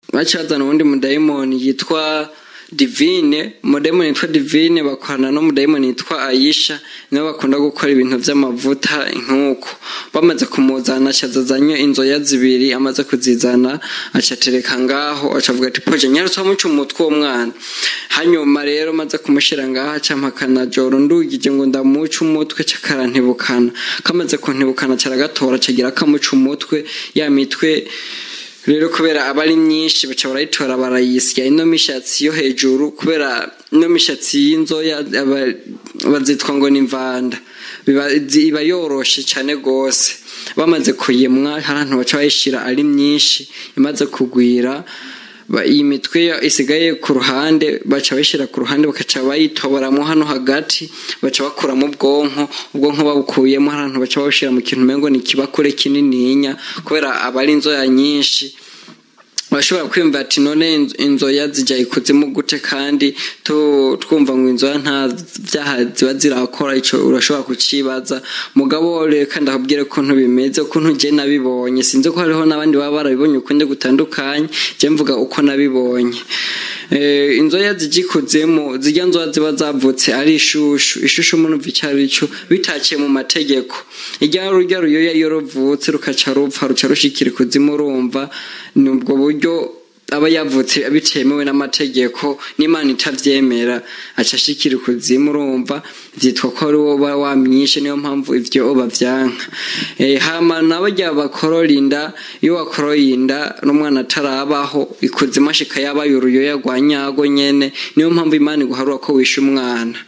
baca bazana uwundi mudayimoni yitwa divine umudayimoni yitwa divine bakorana n'umudayimoni yitwa ayisha nibo bakunda gukora ibintu by'amavuta nk'uko bamaze kumuzana acazazanye inzoya zibiri amaze kuzizana acatereka ngaho acavuga ati poje nyarutse wamuca umutwe uwo mwana hanyuma rero maze kumushyira ngaho acampakana joro ndugije ngo ndamuca umutwe cakarantibukana kamaze kuntibukana caragatora cagira kamuca umutwe ya mitwe rero kubera aba ari myinshi baca barayitora barayisya ino mishatsi yo hejuru kubera ino mishatsi y'inzoya bazitwa ngo ni imvanda iba yoroshe cyane rwose bamaze kuyimwa hari ahantu baca bayishyira ari myinshi imaze kugwira iyi mitwe isigaye ku ruhande baca bayishyira ku ruhande bakaca bayitoboramo hano hagati baca bakuramo ubwonko ubwonko babukuyemo hari ahantu baca bawushyira mu kintu umengo ni ikibakure kinininya kubera aba ari inzoya nyinshi bashobora kwiyumva ati none inzoya zijya ikuzimu gute kandi twumva ngo inzoya nta byaha ziba zirakora icyo urashobora kukibaza mugabo reka ndakubwire ukuntu bimeze ukuntu njye nabibonye sinzi ko hariho n'abandi baba barabibonye ukundi gutandukanye njye mvuga uko nabibonye inzoya zijya ikuzimu zijya nzoya ziba zavutse ari ishushu ishushu umuntu icyo ari cyo bitakiye mu mategeko ijya rujya ruyoya iyo ruvutse rukaca rupfa ruca rushikira ikuzimu urumva ni ubwo buryo aba yavutse bitemewe n'amategeko n'imana itabyemera acashikira ikuzimu urumva byitwa ko ari wowe wamwishe niyo mpamvu ibyo babyanka hama nabo jya bakorora inda iyo wakoroye inda n'umwana atarabaho ikuzimu ashika yabaye uruyoya rwa nyago nyene niyo mpamvu imana iguharura ko wishe umwana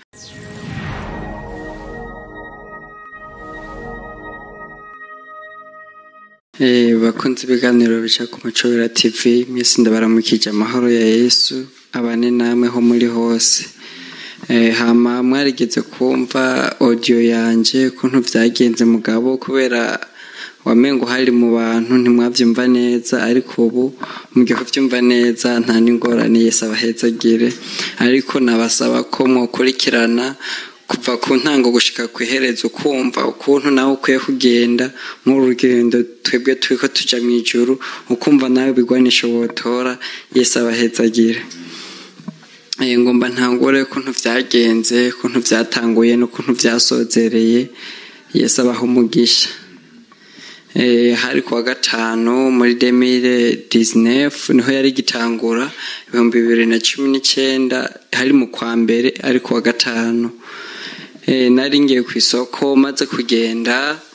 bakunze ibiganiro bica ku macobera tv mwese ndabaramukije amahoro ya yesu abane namwe ho muri hose hama mwarigeze kumva audio yanje ukuntu byagenze mugabo kubera wamengo hari mu bantu ntimwabyumva neza ariko ubu mugihe kubyumva neza nta n'ingorane yese abahezagire ariko nabasaba ko mwakurikirana kuva ku ntango gushika ku iherezo ukumva ukuntu nawe ukwiye kugenda nk'urugendo twebwe turi ko tujya mu ijuru ukumva nawe bigwanisha wotora yesi abahezagire ngomba ntangure ukuntu byagenze ukuntu byatanguye n'ukuntu byasozereye yesi abaho umugisha hari kuwa gatanu muri demire dizinefu niho yari igitangura ibihumbi bibiri na cumi n'icyenda hari mu kwa mbere ari kuwa gatanu nari ngiye ku isoko maze kugenda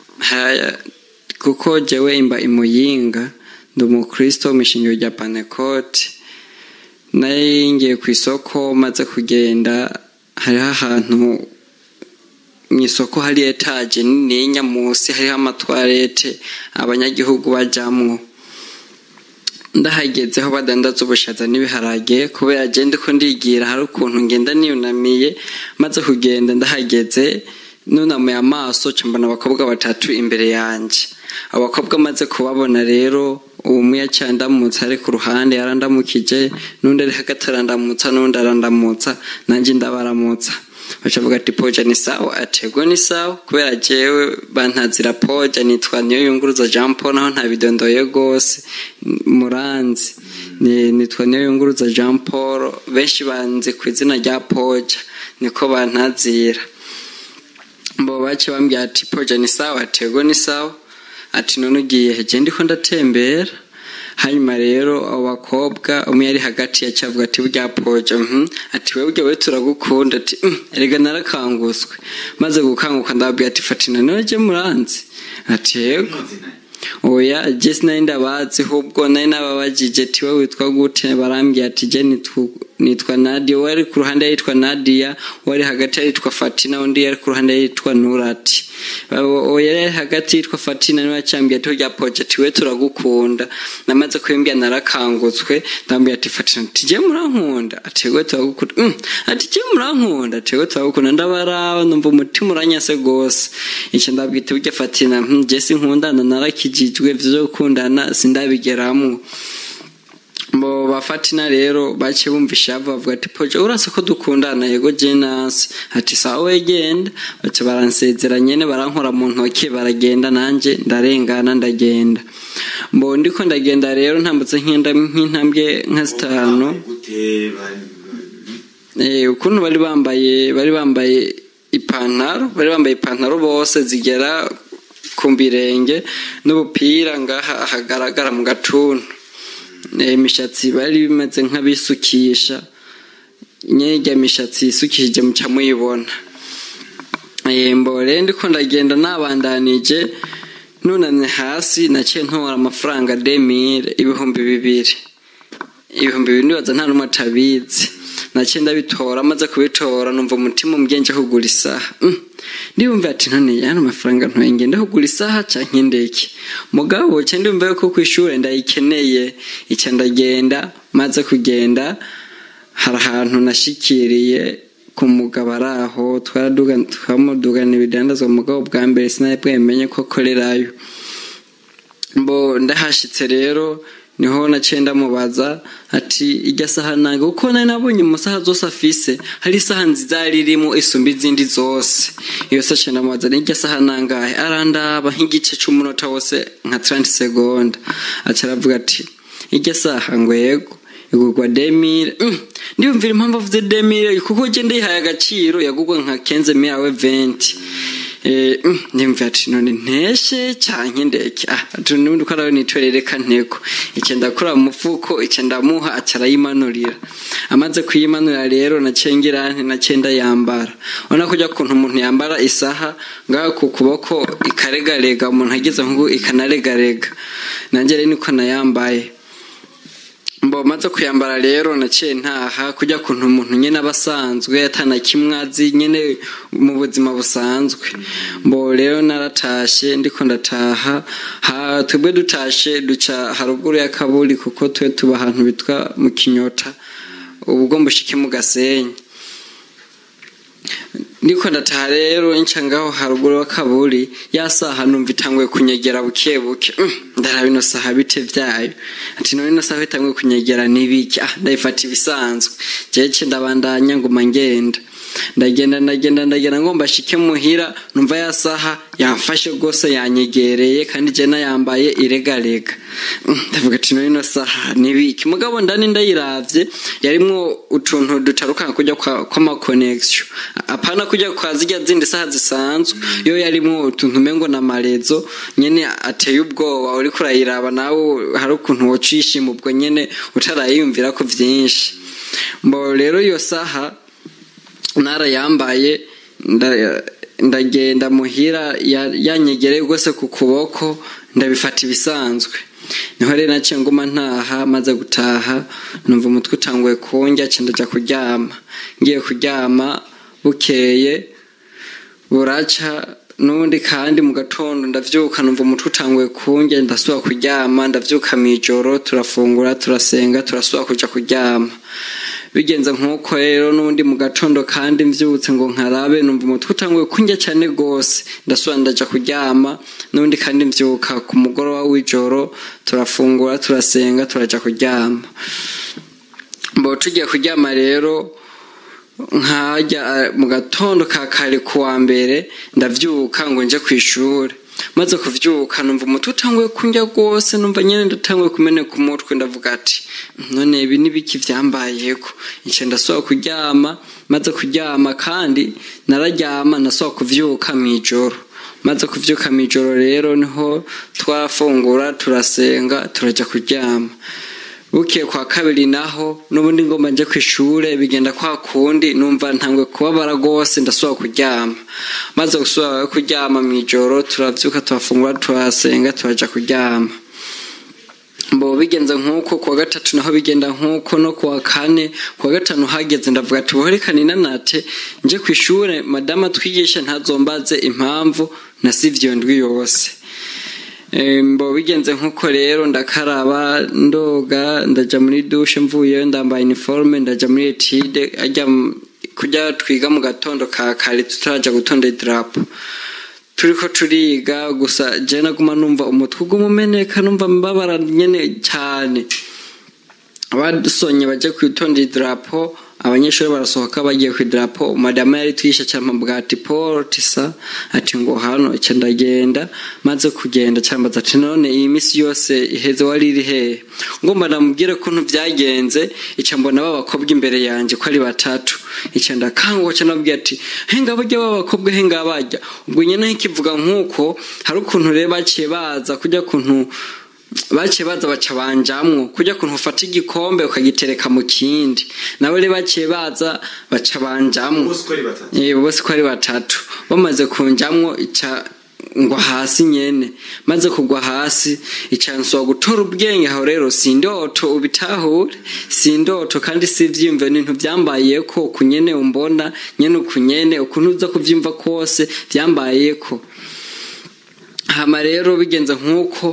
kuko jyewe imba imuyinga ndi umukristo mu ishingiro rya panekoti nari ngiye ku isoko maze kugenda hariho ahantu mu isoko hari etaje nininya munsi hariho amatwarete abanyagihugu bajyamwo ndahagezeho badandaza ubushaza n'ibiharage kubera agenda ko ndigira hari ukuntu ngenda niyunamiye maze kugenda ndahageze nunamuye amaso mbona abakobwa batatu imbere yanjye abakobwa amaze kubabona rero ubu umwe yacyandamutsa ari ku ruhande yarandamukije n'undi ari hagati arandamutsa n'undi arandamutsa nanjye ndabaramutsa bacavuga ati poja ni sawa atego ni sawa kubera jewe bantazira poja nitwa niyo yunguruza Jean Paul naho ntabidondoye gose muranzi nitwa niyo yunguruza Jean Paul benshi banze ku izina rya poja niko bantazira mbo bace bambwira ati poja ni sawa atego ni sawa ati none ugiye heje ndiko ndatembera hanyuma rero abo bakobwa umwe yari hagati yacavuga ati burya poja ati wewe burya we turagukunda ati erega narakanguswe maze gukanguka ndababwira ati fatina none muranzi ati yego oya je sinari ndabazi ahubwo nari nababajije ati wowe witwa gute barambwira ati je nitwa nadia uwo ari ku ruhande yitwa nadia uwo ari hagati yitwa fatina undi yari ku ruhande yitwa nurati uwo yari hagati yitwa fatina niwe yacyambwiye ati rya project we turagukunda namaze kubimbwira narakangutswe ndambwira ati fatina ati je murankunda ati we turagukunda ati je murankunda ati we turagukunda ndabaraba numva umutima uranyase gose icyo ndabwita burya fatina je sinkundana narakijijwe vyo gukundana sindabigeramwo mbo bafatina rero baciye bumvisha bavuga ati poje urasa ko dukundana yego jenasi ati sawa wegenda baca baransezera nyene barankora mu ntoki baragenda nanje ndarengana ndagenda mbo ndiko ndagenda rero ntambutse nk'intambwe nka zitanu ukuntu bari bambaye bari bambaye ipantaro bari bambaye ipantaro bose zigera ku birenge n'ubupira ngaha hagaragara mu gatuntu imishatsi bari bimeze nk'abisukisha nyirya mishatsi yisukishije muca muyibona mbore ndiko ndagenda nabandanije nunamye hasi naciye ntora amafaranga demire ibihumbi bibiri ibihumbi bibiri ndibaza nta n'umwe atabizi naciye ndabitora amaze kubitora numva umutima umubyeyi kugura isaha ndibumva ati none yana amafaranga ntoye ngenda kugura isaha cyangwa indeke mugabo cyo ndumva ko ku ishuri ndayikeneye icyo ndagenda maze kugenda hari ahantu nashikiriye ku mugabo ari aho twamudugana ibidandazwa mugabo bwa mbere sinari bwemenye ko akorerayo mbo ndahashyitse rero niho naciye ndamubaza ati ijya saha ntabwo kuko nari nabonye mu saha zose afise hari isaha nziza yari irimo isumba izindi zose iyo saha ndamubaza n'ijya saha nangahe arandaba nk'igice cy'umunota wose nka 30 segonda aca aravuga ati ijya saha ngo yego igurwa demire ndiyumvira impamvu avuze demire kuko ugenda yihaye agaciro yagurwa nka kenze miyawe venti ndimva ati none nteshe cyane ndeke ah n'ubundi ko arawe nitwerereka ntego icyo ndakora mu mufuko icyo ndamuha acarayimanurira amaze kuyimanurira rero nacengira nacenda yambara ubona ko ujya kuntu umuntu yambara isaha ngaho ku kuboko ikaregarega umuntu ageze nk'ubu ikanaregarega nanjye rero niko nayambaye mbo maze kuyambara rero naciye ntaha kujya kuntu umuntu nyine aba asanzwe atana kimwe azi nyine mu buzima busanzwe mbo rero naratashe ndiko ndataha twebwe dutashe duca haruguru ya kaburi kuko twe tuba ahantu bitwa mu kinyota ubwo mbushike mu gasenyi ndiko ndataha rero nca ngaho haruguru wa kaburi ya saha numva itanguye kunyegera buke buke ndaraba ino saha bite vyayo ati none ino saha itanguye kunyegera nibiki ah ndayifata ibisanzwe jeje ndabandanya nguma ngenda ndagenda ndagenda ndagenda ngomba shike muhira numva ya saha yamfashe rwose yanyegereye kandi je nayambaye iregarega ndavuga ati none ino saha nibiki mugabo ndani ndayiravye yarimwo utuntu dutaruka kujya kwama connection apana kujya kwa zijya zindi saha zisanzwe yo yarimwo utuntu mengo na marezo nyene ateye ubwoba uriko urayiraba nawe hari ukuntu wocishima ubwo nyene utarayiyumvira ko vyinshi mbo rero iyo saha narayambaye ndagenda muhira yanyegereye rwose ku kuboko ndabifata ibisanzwe niho rero naciye nguma ntaha maze gutaha numva umutwe utanguye kunjya ndajya kuryama ngiye kuryama bukeye buraca n'ubundi kandi mu gatondo ndabyuka numva umutwe utanguye kunjya ndasubira kuryama ndabyuka mu ijoro turafungura turasenga turasubira kujya kuryama bigenze nk'uko rero n'ubundi mu gatondo kandi mbyutse ngo nkarabe numva umutwe utanguye kunjya cyane rwose ndasubira ndajya kuryama n'ubundi kandi mbyuka ku mugoroba w'ijoro turafungura turasenga turajya kuryama mbo tugiye kuryama rero nkajya mu gatondo ka kare ku wa mbere ndabyuka ngo njye ku ishuri maze kubyuka numva umutwe utanguye kunjya rwose numva nyine ndatanguye kumeneka umutwe ndavuga ati none ibi ni biki byambayeko icyo ndasubira kuryama maze kuryama kandi nararyama nasubira kubyuka mu ijoro maze kubyuka mu ijoro rero niho twafungura turasenga turajya kuryama bukiye kwa kabiri naho n'ubundi ngomba njye ku ishuri bigenda kwa kundi numva ntangwe kubabara rwose ndasubira kuryama maze gusubira kuryama mu ijoro turabyuka turafungura turasenga turajya kuryama mbo bigenze nk'uko kuwa gatatu naho bigenda nk'uko no kuwa kane kuwa gatanu hageze ndavuga ati buhorekane inanate njye ku ishuri madama twigisha ntazombaze impamvu nasivye ndwi yose mbo bigenze nk'uko rero ndakaraba ndoga ndajya muri dushe mvuyeyo ndambaye iniforume ndajya muri etide ajya kujya twiga mu gatondo ka kare tutarajya gutonda idarapo turiko turiga gusa je naguma numva umutwe uguma umeneka numva mbabara nyene cyane abasonye baje kwitonda idarapo abanyeshuri barasohoka bagiye ku idarapo madamu yari twishe cyane bwa ati paul tisa ati ngo hano icyo ndagenda maze kugenda cyambaza ati none iyi minsi yose iheze wari iri hehe ngo ndamubwire ukuntu byagenze icyo mbona b'abakobwa imbere yanjye ko ari batatu icyo ndakanguka cyane nabwiye ati henga bajya b'abakobwa henga bajya ubwo nyine nkikivuga nk'uko hari ukuntu rero baciye baza kujya kuntu baciye baza baca banjamwo kujya kuntu ufata igikombe ukagitereka mu kindi nabo rero baciye baza baca banjamwo bose ko ari batatu bamaze kunjamwo ica ngwa hasi nyene maze kugwa hasi icanswa gutora ubwenge aho rero sindoto ubitahure sindoto kandi sivyimve n'intu vyambayeko kunyene umbona nyene ukunyene ukuntu uza kuvyimva kose vyambayeko hama rero bigenze nk'uko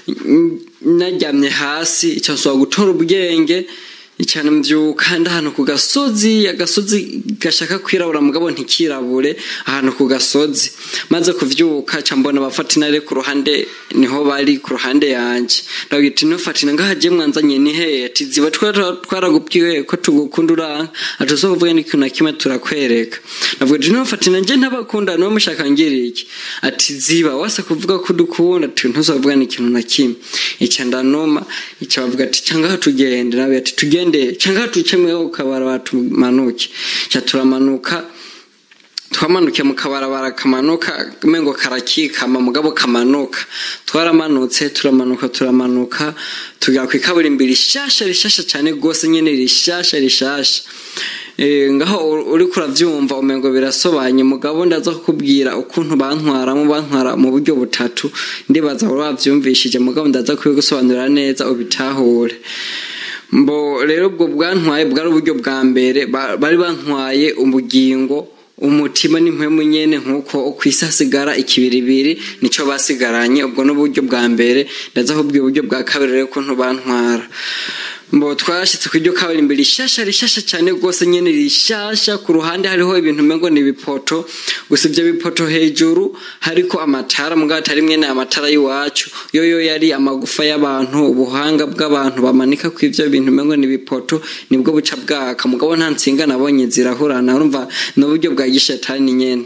naryamye hasi icyo nsaba gutora ubwenge cyane mbyuka ndi ahantu ku gasozi agasozi gashaka kwirabura mugabo ntikirabure ahantu ku gasozi maze kuvyuka ca mbona abafatinare ku ruhande niho bari ku ruhande yanje ndabwira ati ntufatine ngaha je mwanzanye ni hehe ati ziba twaragubwiye ko tugukunda uranka ati uzo kuvuga n'ikintu na kimwe turakwereka ndavuga ati ntufatine nje ntabakunda niwe mushaka ngira iki ati ziba wase kuvuga ko udukunda ati ntuzovuga n'ikintu na kimwe ica ndanuma ica bavuga ati cangaha tugende nawe ati tugende cyangwa tucemwe ukabarabara tumanuke cya turamanuka twamanuke mu kabarabara kamanuka mengo karakikama mugabo kamanuka twaramanutse turamanuka turamanuka tugera ku ikaburimbi rishasha rishasha cyane rwose nyine rishasha rishasha ngaho uri kurabyumva umengo birasobanye mugabo ndaza kukubwira ukuntu bantwaramo bantwara mu buryo butatu ndibaza wari wabyumvishije mugabo ndaza kubigusobanurira neza ubitahure mbo rero ubwo bwantwaye bwari uburyo bwa mbere bari bantwaye ubugingo umutima n'impwemu nyene nk'uko ku isi hasigara ikibiribiri nico basigaranye ubwo n'uburyo bwa mbere ndaza kubwira uburyo bwa kabiri rero ukuntu bantwara mbo twashyitse ku iryo kaburimbo rishasha rishasha cyane rwose nyine rishasha ku ruhande hariho ibintu umengo ni ibipoto gusa ibyo bipoto hejuru hariko amatara mugabo atari mwene amatara y'iwacu yo yo yari amagufa y'abantu ubuhanga bw'abantu bamanika ku ivyo bintu umengo ni ibipoto nibwo buca bwaka mugabo nta nsinga nabonye zirahurana urumva ni uburyo bwa gishetani nyene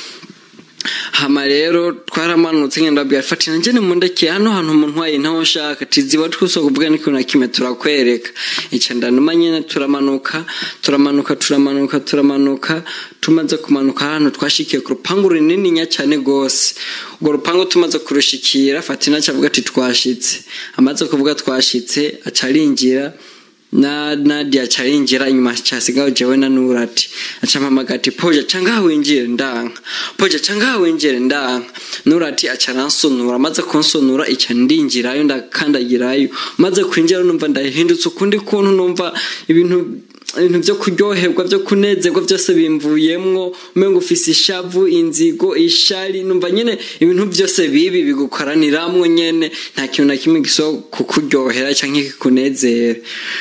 hama rero twaramanutse ngenda babwira fati nanjye nimundeke hano hantu umuntu wayi ntaho nshaka tiziba twuso kuvuga n'ikintu na kimwe turakwereka ica ndanuma nyene turamanuka turamanuka turamanuka turamanuka tumaze kumanuka hano twashikiye ku rupangu runininya cyane gose urwo rupangu tumaze kurushikira fatina acavuga ati twashitse amaze kuvuga twashitse aca arinjira na Nadia charinjira inyuma chasigaho jewe na Nurati acampamaga ati poja canga winjire ndanka poja canga winjire ndanka Nurati acaransunura maze kunsonura ica ndinjirayo ndakandagirayo maze kwinjira numva ndahindutse ukundi kuntu numva ibintu ibintu byo kuryoherwa byo kunezerwa byose bimvuyemwo umengo ufise ishavu inzigo ishari numva nyene ibintu byose bibi bigukoraniramwo nyene nta kintu na kimwe giso kukuryohera canke kikunezera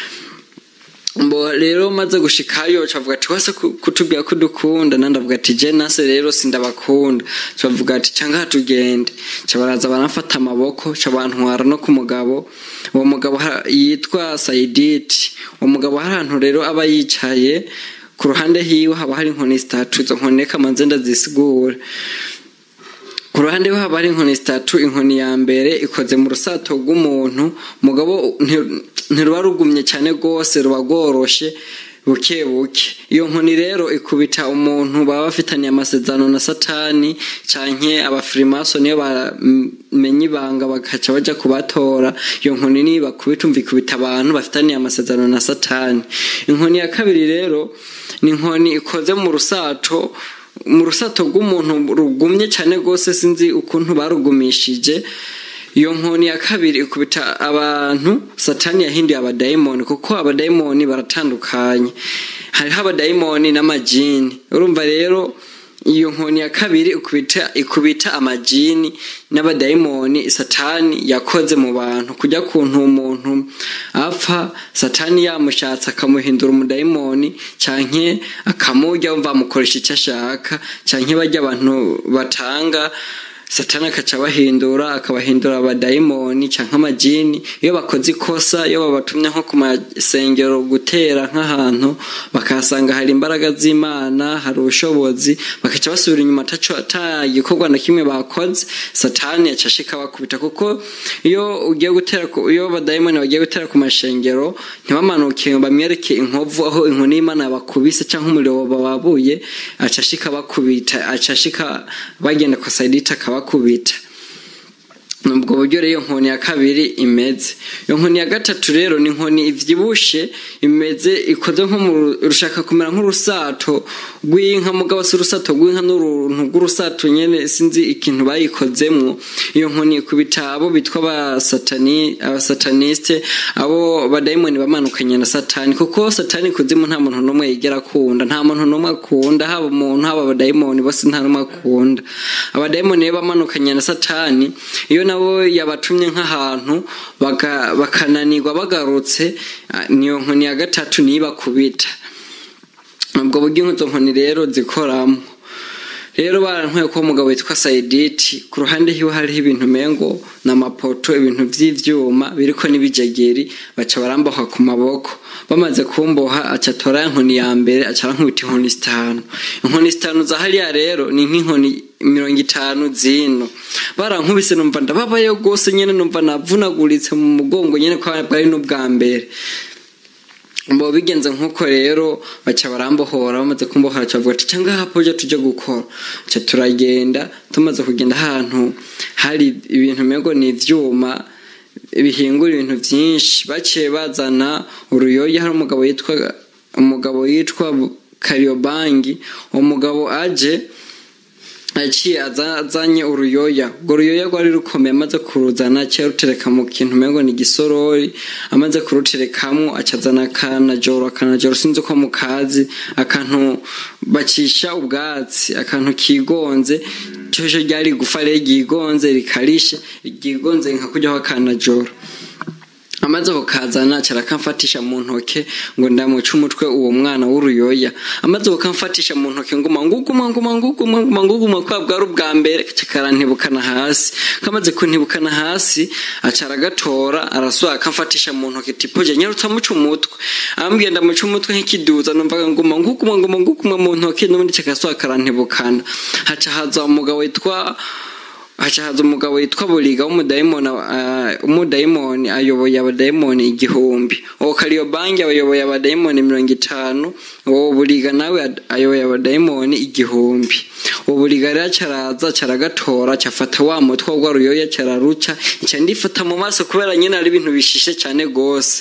mbo rero maze gushikayo cavuga ati wase kutubwira ko dukunda nandavuga ati je nase rero sindabakunda cavuga ati canga tugende cabaraza banafata amaboko cabantwara no ku mugabo uwo mugabo yitwa Saiditi uwo mugabo hari ahantu rero aba yicaye ku ruhande hiwe haba hari inkoni zitatu izo nkoni reka manze ndazisigure ku ruhande rwe haba hari inkoni zitatu inkoni ya mbere ikoze mu rusato rw'umuntu mugabo ntiruba rugumye cyane rwose ruba rworoshe buke buke iyo nkoni rero ikubita umuntu baba bafitaniye amasezerano na satani canke abafirimaso niyo bamenye ibanga bakaca baja kubatora iyo nkoni niyo bakubita umva ikubita abantu bafitaniye amasezerano na satani inkoni ya kabiri rero ni inkoni ikoze mu rusato mu rusato rw'umuntu rugumye cyane rwose sinzi ukuntu barugumishije iyo nkoni ya kabiri ikubita abantu satani yahinduye abadayimoni kuko abadayimoni baratandukanye hariho abadayimoni n'amajini urumva rero iyo nkoni ya kabiri ikubita ikubita amajini n'abadayimoni satani yakoze mu bantu kujya kuntu umuntu apfa satani yamushatse akamuhindura umudayimoni canke akamurya wumva amukoresha icyo ashaka canke bajya abantu batanga satani akaca abahindura akabahindura abadayimoni cyangwa amajini iyo bakoze ikosa iyo babatumye nko ku masengero gutera nk'ahantu bakahasanga hari imbaraga z'imana hari ubushobozi bakaca basubira inyuma ata gikorwa na kimwe bakoze satani aca ashika bakubita kuko iyo ugiye gutera iyo abadayimoni bagiye gutera ku mashengero ntibamanuke bamwereke inkovu aho inkoni y'imana bakubise cyangwa umuriro bababuye aca ashika bakubita aca ashika bagenda kwa sayidita akabakubita ubwo buryo rero iyo nkoni ya kabiri imeze iyo nkoni ya gatatu rero ni inkoni ibyibushe imeze ikoze nko mu rushaka kumera nk'urusato rw'inka mugabo si urusato rw'inka n'uruntu rw'urusato nyine sinzi ikintu bayikozemo iyo nkoni ikubita abo bitwa abasatanisite abo badayimoni bamanukanye na satani kuko satani kuzimu nta muntu n'umwe yigera akunda nta muntu n'umwe akunda haba umuntu haba abadayimoni bose nta n'umwe akunda abadayimoni rero bamanukanye na satani iyo nabo yabatumye nk'ahantu bakananirwa bagarutse niyo nkoni ya gatatu niyo ibakubita ubwo buryo izo nkoni rero zikoramo rero barantwaye ko umugabo witwa sayiditi ku ruhande hiwe hariho ibintu mengo n'amapoto ibintu by'ibyuma biriko n'ibijegeri baca baramboha ku maboko bamaze kumboha aca atora inkoni ya mbere aca arankubita inkoni zitanu inkoni zitanu za hariya rero ni nk'inkoni mirongo itanu zino barankubise numva ndababayo rwose nyine numva navunaguritse mu mugongo nyine ko bwari n'ubwa mbere mbo bigenze nk'uko rero baca barambohora bamaze kumbohora bavuga ati cyangwa hapo ujya tujya gukora ca turagenda tumaze kugenda ahantu hari ibintu mego ni ivyuma bihingura ibintu byinshi baciye bazana uruyoya hari umugabo yitwa umugabo yitwa kariobangi uwo mugabo aje aciye azanye uruyoya urwo ruyoya rwari rukomeye amaze kuruzana aciye arutereka mu kintu umengo ni igisorori amaze kuruterekamo acazana akanajoro akanajoro sinzi uko mu kazi akantu bacisha ubwatsi akantu kigonze cyoje ryari igufa rero ryigonze rikarishe ryigonze nka kujyaho akanajoro amaze kukazana arakamfatisha mu ntoke ngo ndamuce umutwe uwo mwana w'uruyoya amaze kukamfatisha mu ntoke nguma nguguma nguma nguguma nguma nguguma kwa bwari ubwa mbere karantibukana hasi kamaze kuntibukana hasi aca aragatora arasubira akamfatisha mu ntoke tipo je nyarutsa muca umutwe ambwiye ndamuca umutwe nk'ikiduza numvaga nguma nguguma nguma nguguma mu ntoke n'ubundi kikasubira karantibukana haca haza umugabo witwa haca haza umugabo witwa buriga w'umudayimoni umudayimoni ayoboye abadayimoni igihumbi uwo kariyobangi ayoboye abadayimoni mirongo itanu uwo buriga nawe ayoboye abadayimoni igihumbi uwo buriga rero cyaraza cyaragatora cyafata wa mutwe wa ruyoya cyararuca nca ndifata mu maso kubera nyine ari ibintu bishishe cyane rwose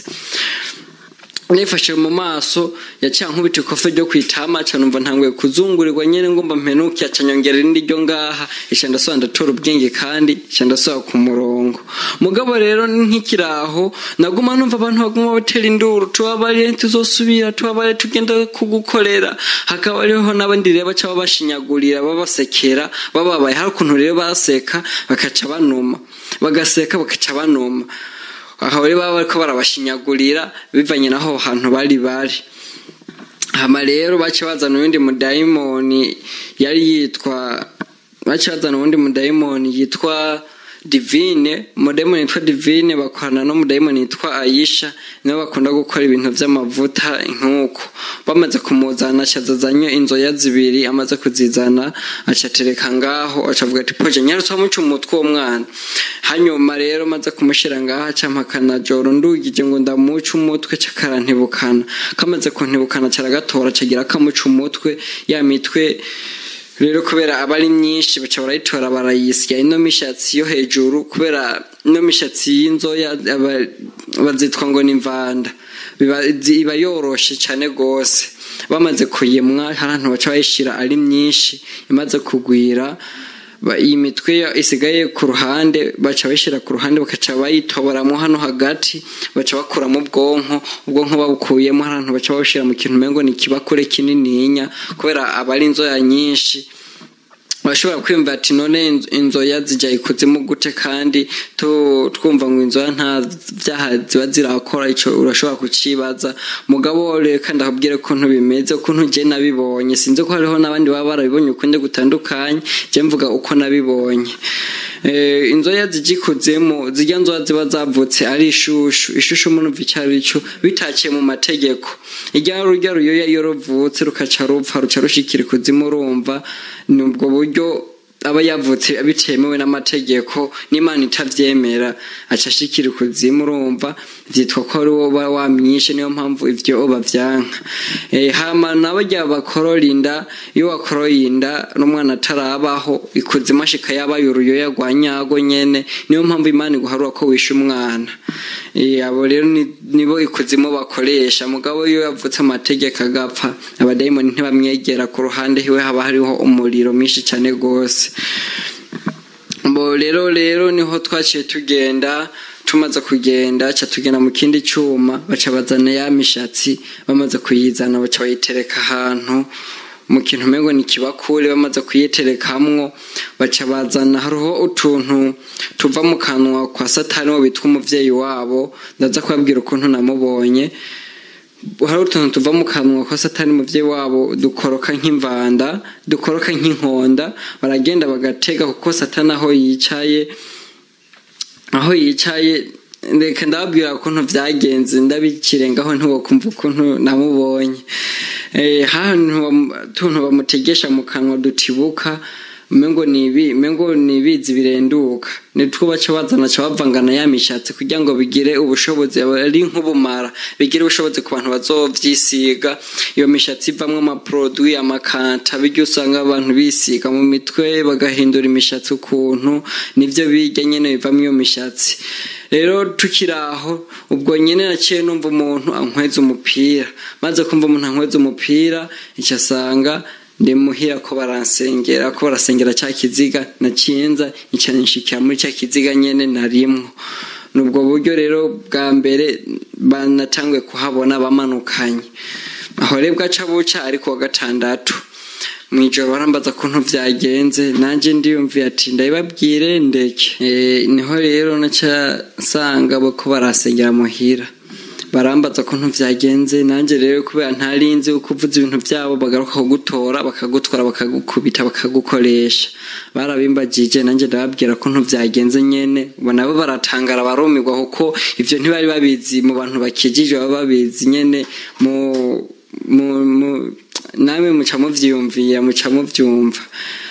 nifashe mu maso yaciye nkubita ikofe ryo kwitama numva ntanguye kuzungurirwa nyine ngomba mpenuke acanyongera irindi ryo ngaha isha ndasoba ndatora ubwenge kandi isha ndasoba ku murongo mugabo rero nk'ikiraho naguma numva abantu baguma batera induru tubabare tuzosubira tubabare tugenda kugukorera hakaba hariho n'abandi rero baca babashinyagurira babasekera bababaye hari ukuntu rero baseka bakaca banuma bagaseka bakaca banuma aho rero baba bariko barabashinyagurira bivanye n'aho hantu bari bari hama rero baca bazana uwundi mudayimoni yari yitwa baca bazana uwundi mudayimoni yitwa divine umudayimoni yitwa divine bakorana n'umudayimoni yitwa ayisha nibo bakunda gukora ibintu by'amavuta nk'uko bamaze kumuzana acazazanye inzoya zibiri amaze kuzizana acatereka ngaho acavuga ati poje nyarutse wamuca umutwe uwo mwana hanyuma rero maze kumushyira ngaho acampakana joro ndugije ngo ndamuca umutwe cakarantibukana kamaze kuntibukana caragatora cagira kamuca umutwe ya mitwe rero kubera aba ari myinshi baca barayitora barayisya ino mishatsi yo hejuru kubera ino mishatsi y'inzoya bazitwa ngo ni imvanda iba yoroshe cyane rwose bamaze kuyimwa hari ahantu baca bayishyira ari myinshi imaze kugwira iyi mitwe isigaye ku ruhande baca bayishyira ku ruhande bakaca bayitoboramo hano hagati baca bakuramo ubwonko ubwonko babukuyemo hari ahantu baca babushyira mu kintu umengo ni ikibakure kinininya kubera aba ari inzoya nyinshi urashobora kwiyumva ati none inzoya zijya ikuzimu gute kandi twumva ngo inzoya nta byaha ziba zirakora icyo urashobora kukibaza mugabo reka ndakubwire ukuntu bimeze ukuntu njye nabibonye sinzi ko hariho n'abandi baba barabibonye ukundi gutandukanye njye mvuga uko nabibonye inzoya zijya ikuzimu zijya nzoya ziba zavutse ari ishushu ishushu umuntu icyo ari cyo bitakiye mu mategeko ijya rujya ruyoya iyo ruvutse rukaca rupfa ruca rushikira ikuzimu urumva ni ubwo buryo aba yavutse bitemewe n'amategeko n'imana itabyemera aca ashikira ikuzimu urumva byitwa ko ari wowe wamwishe niyo mpamvu ibyo babyanka hama nabo jya bakorora inda iyo wakoroye inda n'umwana atarabaho ikuzimu ashika yabaye uruyoya rwa nyago nyene niyo mpamvu imana iguharura ko wishe umwana abo rero nibo ikuzimu bakoresha mugabo iyo yavutse amategeko agapfa abadayimoni ntibamwegera ku ruhande hiwe haba hariho umuriro mwinshi cyane rwose bo rero rero niho twaciye tugenda tumaze kugenda ca tugenda mu kindi cyuma baca bazana ya mishatsi bamaze kuyizana baca bayitereka ahantu mu kintu umengo ni kibakure bamaze kuyiterekamwo baca bazana hariho utuntu tuva mu kanwa kwa satani wo bitwa umuvyeyi wabo ndaza kubabwira ukuntu namubonye hari utuntu tuva mu kanwa kwa satani umuvyeyi wabo dukoroka nk'imvanda dukoroka nk'inkonda baragenda bagatega kuko satani aho yicaye aho yicaye reka ndababwira ukuntu byagenze ndabikirengaho ntiwokumva ukuntu namubonye tuntu bamutegesha mu kanwa dutibuka mengo nibi mengo nibizi birenduka nitwo baca bazana ca bavangana ya mishatsi kugira ngo bigire ubushobozi ari nk'ubumara bigire ubushobozi ku bantu bazovyisiga iyo mishatsi ivamwo amaprodui amakanta biryo usanga abantu bisiga mu mitwe bagahindura imishatsi ukuntu nivyo birya nyene bivamwo iyo mishatsi rero tukiri aho ubwo nyene naciye numva umuntu ankweza umupira maze kumva umuntu ankweza umupira icyo asanga ndi muhira ko baransengera ko barasengera cya kiziga nakinza nicane nshikira muri cya kiziga nyene narimwo nubwo buryo rero bwa mbere banatanguye kuhabona bamanukanye aho rero bwaca buca ariko wa gatandatu mwijoro barambaza kuntu vyagenze nanje ndiyumviye ati ndabibabwire ndeke niho rero naca nsanga ko barasengera muhira barambaza ko vyagenze nanjye rero kubera ntarinzi uko uvuze ibintu byabo bagaruka kugutora bakagutwara bakagukubita bakagukoresha barabimbagije nanjye ndababwira ko vyagenze nyene nabo baratangara barumirwa kuko ivyo ntibari babizi mu bantu bakijije baba babizi nyene mu namwe muca muvyiyumvira muca muvyumva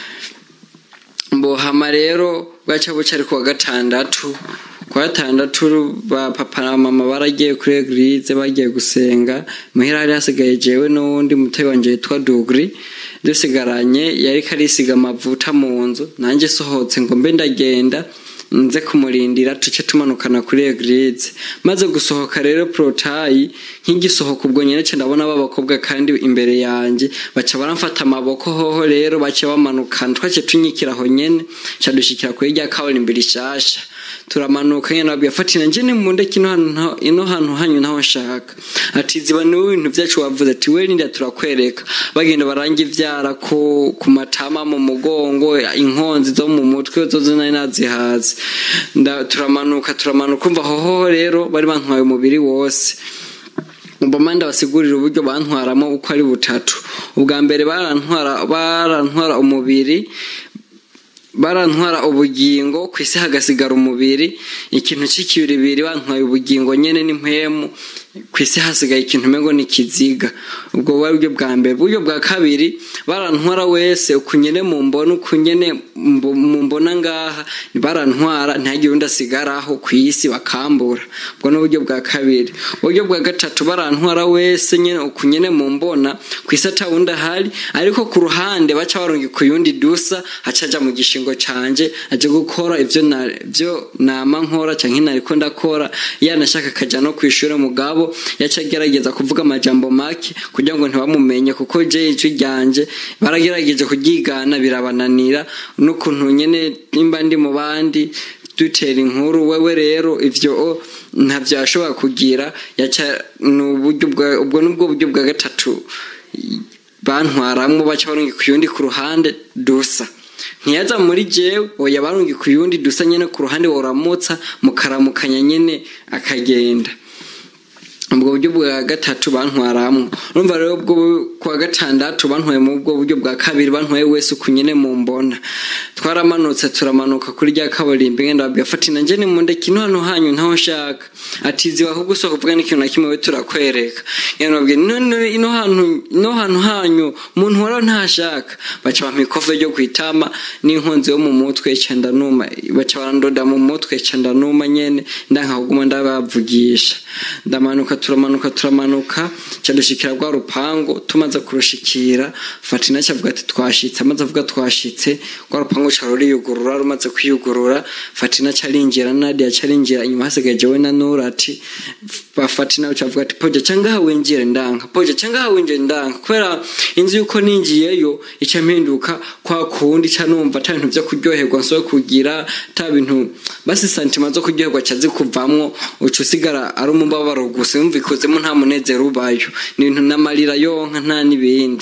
mbohama rero bwaca buca ari kuwa gatandatu kwa gatandatu ba papa na mama baragiye kuri eglise bagiye gusenga muhira hari hasigaye jewe n'uwundi mutoyi wanje yitwa dugri dusigaranye yari karisiga amavuta mu nzu nanjye sohotse ngo mbe ndagenda nze kumurindira tuce tumanukana kuri eglise maze gusohoka rero porotayi nk'igisohoka ubwo nyine cyo ndabona b'abakobwa kandi imbere yanjye baca baramfata amaboko hoho rero baca bamanukana twace tunyikira aho nyene ca dushikira kuri rya kaburimbo rishasha turamanuka nyene nabwiye fatina nje ni munde kino hantu ino hantu hanyu naho nshaka ati ziba ni ibintu byacu wavuze ati we ninda turakwereka bagenda baranga ivyara ku ku matama mu mugongo inkonzi zo mu mutwe zo zo nari nazihaze turamanuka turamanuka umva hoho rero bari bantwaye umubiri wose mbamanda basigurira uburyo bantwaramo uko ari butatu ubwa mbere barantwara barantwara umubiri barantwara ubugingo ku isi hagasigara umubiri ikintu cy'ikibiribiri bantwaye ubugingo nyene n'impemu ku isi hasigaye ikintu umengo ni kiziga ubwo buba buryo bwa mbere uburyo bwa kabiri barantwara wese ukunyene mu mbona ukunyene mu mbona ngaha barantwara ntihagire undi asigaraho ku isi bakambura ubwo ni uburyo bwa kabiri uburyo bwa gatatu barantwara wese nyene ukunyene mu mbona ku isi atawundi ahari ariko ku ruhande baca barungi ku yundi dusa hacaja mu gishingo canje aje gukora ivyo byo nama nkora canke nariko ndakora yanashaka akaja no kwishura mugabo yaca agerageza kuvuga amajambo make kugira ngo ntibamumenye kuko je ijwi ryanje baragerageje kuryigana birabananira n'ukuntu nyene nimba ndi mu bandi dutera inkuru wewe rero ivyo ntavyo yashobora kugira yaca ubwo nubwo buryo bwa gatatu bantwaramwo baca barungi ku yundi ku ruhande dusa ntiyaza muri jewe oya barungi ku yundi dusa nyene ku ruhande woramutsa mukaramukanya nyene akagenda ubwo buryo bwa gatatu bantwaramwo urumva rero ubwo kwa gatandatu bantwaye mu bwo buryo bwa kabiri bantwaye wese uku nyene mu mbona twaramanutse turamanuka kuri rya kaburimbo ngenda babwira fati nanje ni mu ndeki ino hano hanyu ntaho nshaka atizi ahubwo usohoka uvuga n'ikintu na kimwe we turakwereka ngenda babwira ino hantu ino hantu hanyu umuntu wara ntashaka baca bampa ikofe ryo kwitama n'inkonzi yo mu mutwe ca ndanuma baca barandoda mu mutwe ca ndanuma nyene ndankahuguma ndabavugisha ndamanuka turamanuka turamanuka cadushikira rwa rupango tumaze kurushikira fatina cavuga ati twashitse amaze avuga twashitse rwa rupango ca ruriyugurura rumaze kwiyugurura fatina carinjira nadia carinjira inyuma hasigaye jewe na nura ati bafatina cavuga ati poja cangaha winjire ndanka poja cangaha winjire ndanka kubera inzu yuko ninjiyeyo ica mpinduka kwa kundi ca numva ata bintu vyo kuryoherwa nsobe kugira ata bintu basi santima zo kuryoherwa ca zikuvamwo uca usigara ari umubabaro gusa yumva ikozemo nta munezero ubayo ni ibintu n'amarira yonka nta n'ibindi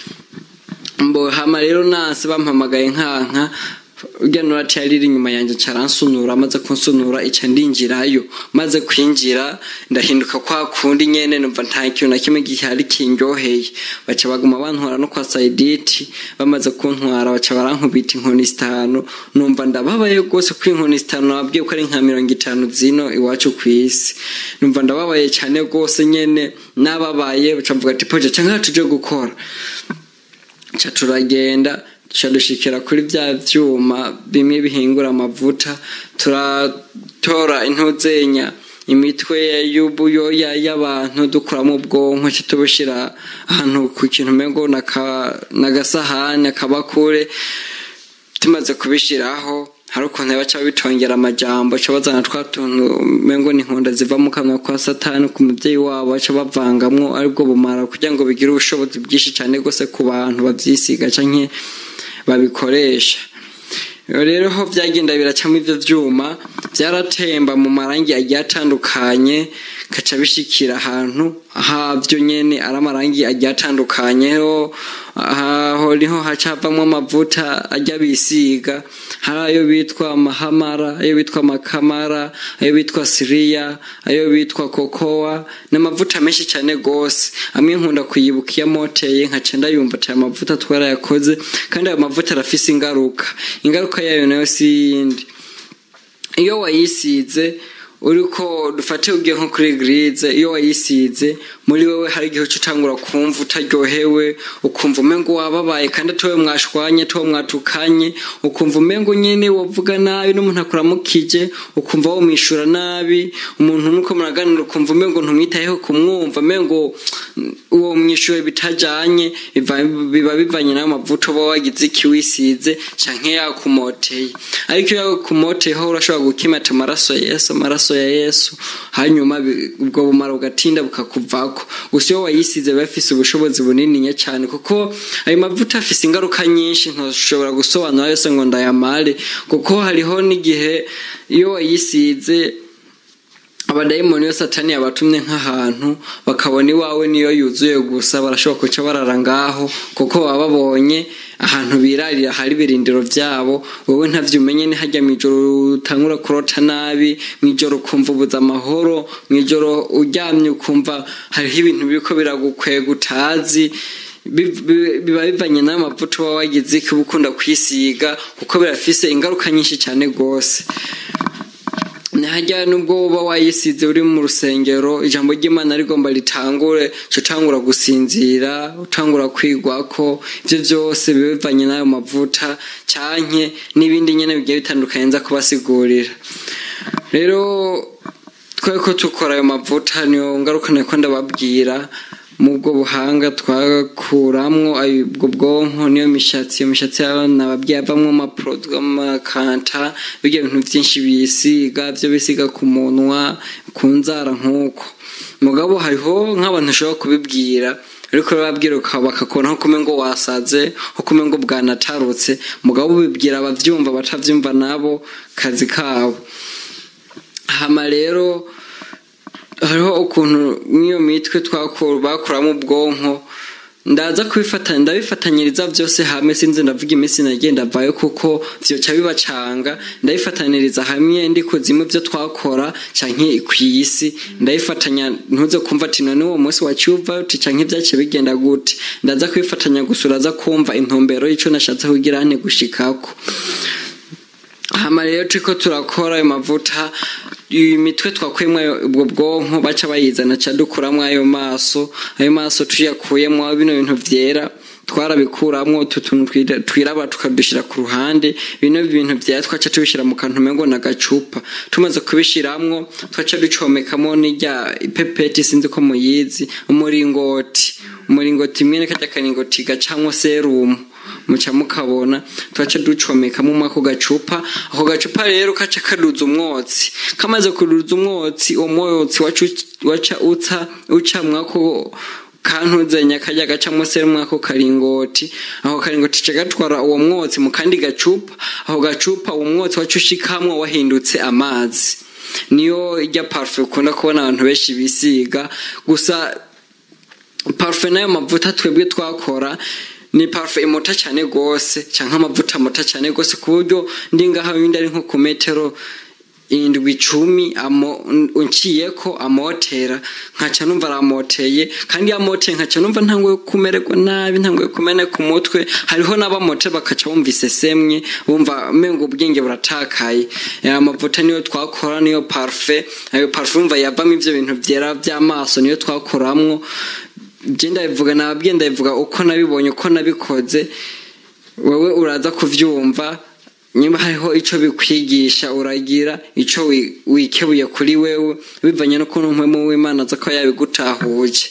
mbo hama rero nase bampamagaye nkanka urya nurati yari iri inyuma yanjye caransunura amaze kunsunura ica ndinjirayo maze kwinjira ndahinduka kwa kundi nyene numva nta kintu na kimwe gihari kindyoheye baca baguma bantwara no kwa sayiditi bamaze kuntwara baca barankubita inkoni zitanu numva ndababaye rwose ko inkoni zitanu nababwiye ko ari nka mirongo itanu zino iwacu ku isi numva ndababaye cyane rwose nyene nababaye baca mvuga ati poja canke tuje gukora ca turagenda dushikira kuri bya vyuma bimwe bihingura amavuta turatora intuzenya imitwe y'ubuyoya y'abantu dukuramo ubwonko tubushyira ahantu ku kintu umengo n'agasahani akabakure tumaze kubishyiraho hari ukuntu baca bitongera amajambo baca bazana twa tuntu umengo ni inkunda ziva mu kanwa kwa satani ku mubyeyi wabo baca bavangamwo aribwo bumara kugira ngo bigire ubushobozi bwinshi cyane rwose ku bantu babyisiga canke babikoresha rero ho byagenda biracamo ibyo byuma byaratemba mu marangi agiye atandukanye kaca bishikira ahantu havyo nyene ari amarangi agiye atandukanye aho niho hacavamwo amavuta ajya bisiga hari ayo bitwa mahamara ayo bitwa makamara ayo bitwa siriya ayo bitwa kokowa n'amavuta menshi cyane gose amwe nkunda kuyibuka iyo amoteye nkaca ndayumva ati aya mavuta twarayakoze kandi ayo mavuta arafise ingaruka ingaruka yayo nayo si yindi iyo wayisize uriko dufate ugiye nko kuri girize iyo wayisize muri wewe hari igihe uca utangura kumva utaryohewe ukumva umengo wababaye kandi atowe mwashwanye atowe mwatukanye ukumva umengo nyene wovuga nabi n'umuntu akuramukije ukumva womwishura nabi umuntu nuko muraganira ukumva umengo ntumwitayeho kumwumva umengo uwo mwishuwe bitajanye biba bivanye nayo mavuta uba wagize iki wisize canke yakumoteye ariko iyo yakumoteyeho urashobora gukimata amaraso ya yesu amaraso ya yesu hanyuma ubwo bumara bugatinda bukakuvako gusa iyo wayisize biba bifise ubushobozi bunininya cyane kuko ayo mavuta afise ingaruka nyinshi ntushobora gusobanura yose ngo ndayamare kuko hariho n'igihe iyo wayisize abadayimoni yo satani yabatumye nk'ahantu bakabona iwawe niyo yuzuye gusa barashobora kuca barara ngaho kuko baba babonye ahantu birarira hari ibirindiro byabo wowe ntavyo umenye ni hajya mw'ijoro utangura kurota nabi mw'ijoro ukumva ubuze amahoro mw'ijoro uryamye ukumva hariho ibintu biriko biragukwega utazi biba bivanye n'ayo mavuta uba wagize uba ukunda kwisiga kuko birafise ingaruka nyinshi cyane rwose hajya nubwo uba wayisize uri mu rusengero ijambo ry'imana rigomba ritangure utangura gusinzira utangura kwigwa ko ibyo byose biba bivanye n'ayo mavuta cyanke n'ibindi nyine bigiye bitandukanye nza kubasigurira rero twe ko tukora ayo mavuta niyo ngaruka niko ndababwira mu bwo buhanga twakuramwo ubwo bwonko niyo mishatsi iyo mishatsi y'abana babyeyi avamwo amaporoduwi amakanta bijya bintu byinshi bisiga byo bisiga ku munwa ku nzara nk'uko mugabo hariho nk'abantu ushobora kubibwira ariko bababwira bakakubona nko kume ngo wasaze nko kume ngo bwanatarutse mugabo ubibwira ababyumva batabyumva nabo kazi kabo hama rero hariho ukuntu nk'iyo mitwe bakuramo ubwonko ndaza kubifatanya ndabifatanyiriza byose hamwe sinzi ndavuga iminsi nagenda avayo kuko vyoca bibacanga ndabifatanyiriza hamwe ndi kuzimu byo twakora canke ku isi ndabifatanya ntuze kumva ati none uwo munsi waciye uvayo uti canke vyaciye bigenda gute ndaza kubifatanya gusa uraza kumva intumbero y'ico nashatse kugira nte gushikako hama rero turiko turakora ayo mavuta imitwe twakuyemo ubwo bwonko baca bayizana ca dukuramwo ayo maso ayo maso tuyakuyemo bino bintu vyera twarabikuramwo utu tuntu twirabura tukadushira ku ruhande bino bintu vyera twaca tubishira mu kantu umengo na gacupa tumaze kubishiramwo twaca ducomekamo n'irya ipepeti sinzi ko muyizi umuringoti umuringoti mwene karya karingoti gacamwo serumu muca mukabona twaca ducomekamo mwako gacupa ako gacupa rero kaca kaduza umwotsi kamaze kuduza umwotsi uwo mwotsi waca uca uca mwako kantuzenya kajya gacamo serumu mwako karingoti ako karingoti ca gatwara uwo mwotsi mu kandi gacupa ako gacupa uwo mwotsi waca ushikamwo wahindutse amazi niyo irya parufe ukunda kubona abantu benshi bisiga gusa parufe n'ayo mavuta twebwe twakora ni parufe imota cyane rwose cyangwa amavuta amota cyane rwose ku buryo ndi ngaha wenda ari nko ku metero indwi icumi unciye ko amotera nkaca numva aramoteye kandi yamoteye nkaca numva ntanguye kumererwa nabi ntanguye kumeneka umutwe hariho n'abamote bakaca bumva isesemwe bumva mengo ubwenge buratakaye aya mavuta niyo twakora niyo parufe ayo parufe umva yavamo ivyo bintu vyera vy'amaso niyo twakoramwo genda bivuga nababwiye ndabivuga uko nabibonye uko nabikoze wowe uraza kuvyumva nyuma hariho ico bikwigisha uragira ico wikebuye kuri wewe bivanye n'ukuntu mpwemu w'imana aza ko yabigutahuje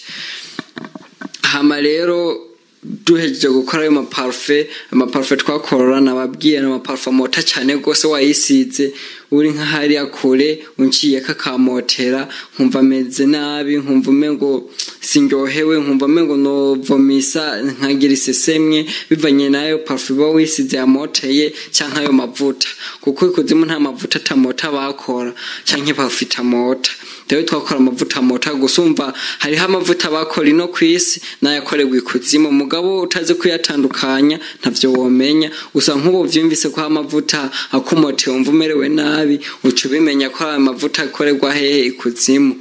hama rero duhejeje gukora ayo maparufe amaparufe twakorora nababwiye ni amaparufe amota cyane rwose wayisize uri nk'ahariya kure unciye kakamotera nkumva ameze nabi nkumva umengo sindyohewe nkumva umengo novomisa nkagira isesemye bivanye n'ayo parufe uba wisize yamoteye cyangwa ayo mavuta kuko ikuzimu nta mavuta atamota bakora cyangwa parufe itamota rero twakora amavuta mota gusa umva hariho amavuta bakora ino ku isi n'ayakorerwa ikuzimu mugabo utazi kuyatandukanya ntavyo womenya gusa nk'ubu vyumvise ko amavuta akumoteye wumva umerewe nabi uca ubimenya ko ayo mavuta akorerwa hehe ikuzimu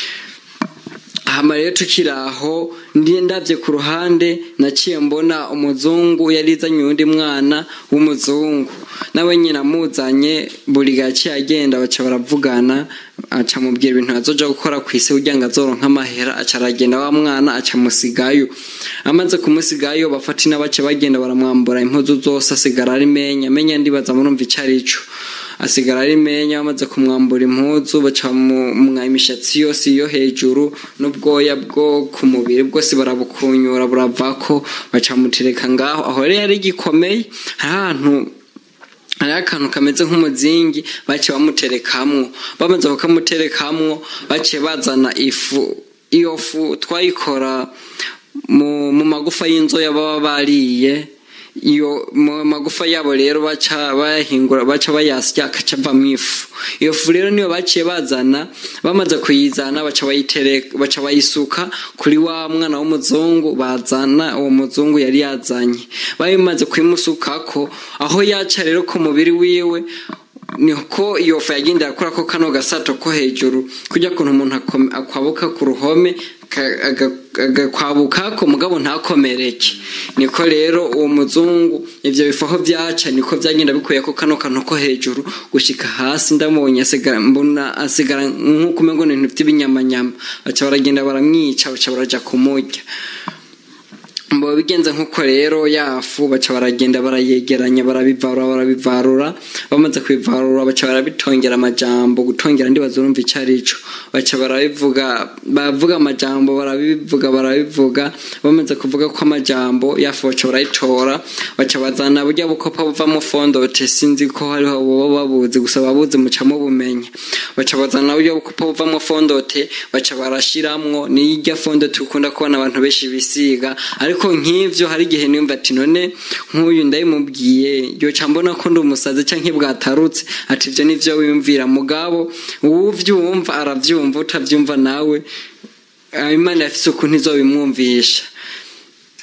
hama rero tukiri aho ndavye ku ruhande naciye mbona umuzungu yarizanye uwundi mwana w'umuzungu nawe nyine amuzanye buri gace agenda baca baravugana aca mubwira ibintu azoja gukora ku isi kugira ngo azoronka amahera aca aragenda wa mwana aca musigayo amaze kumusigayo bafata inabace bagenda baramwambura impuzu zose asigara ari menya menya ndibaza murumva ico arico asigara ari menya bamaze kumwambura impuzu baca mwa imishatsi yose yo hejuru n'ubwoya bwo ku mubiri bwose barabukunyura buravako baca mutereka ngaho aho rero yari gikomeye hari ahantu hariho akantu kameze nk'umuzingi baciye bamuterekamwo bamaze kukamuterekamwo baciye bazana ifu iyo fu twayikora mu magufa y'inzoya baba bariye iyo mu magufa yabo rero baca bayahingura baca bayasya akaca avamo ifu iyo fu rero niyo baciye bazana bamaze kuyizana baca bayitereka baca bayisuka kuri wa mwana w'umuzungu bazana uwo muzungu yari yazanye babimaze kuyimusukako aho yaca rero ku mubiri wiwe niko iyo fu yagendera akora ko kano gasato ko hejuru kujya kuntu umuntu akwabuka ku ruhome agakwabuka ko mugabo ntakomereke niko rero uwo muzungu ibyo bifaho byaca niko byagenda bikuye ko kano kantu ko hejuru gushika hasi ndamubonye asigara mbona asigara nk'uko umengo ni ibintu by'ibinyamanyama baca baragenda baramwica baca baraja kumurya mbo bigenze nk'uko rero yafu baca baragenda barayegeranya barabivarura barabivarura bamaze kubivarura baca barabitongera amajambo gutongera ndi bazurumva icyo ari cyo baca barabivuga bavuga amajambo barabivuga barabivuga bamaze kuvuga ko amajambo yafu baca barayitora baca bazana burya bukopa buvamo fondote sinzi ko hariho boba babuzi gusa babuzi muca mubumenya baca bazana burya bukopa buvamo fondote baca barashiramwo n'irya fondote ukunda kubona abantu benshi bisiga ariko nk'ivyo hari igihe nimba ati none nk'uyu ndabimubwiye yoca mbona ko ndi umusazi canke bwatarutse ati ivyo nivyo wiyumvira mugabo uwuvyumva aravyumva utavyumva nawe imana yafise ukuntu izobimwumvisha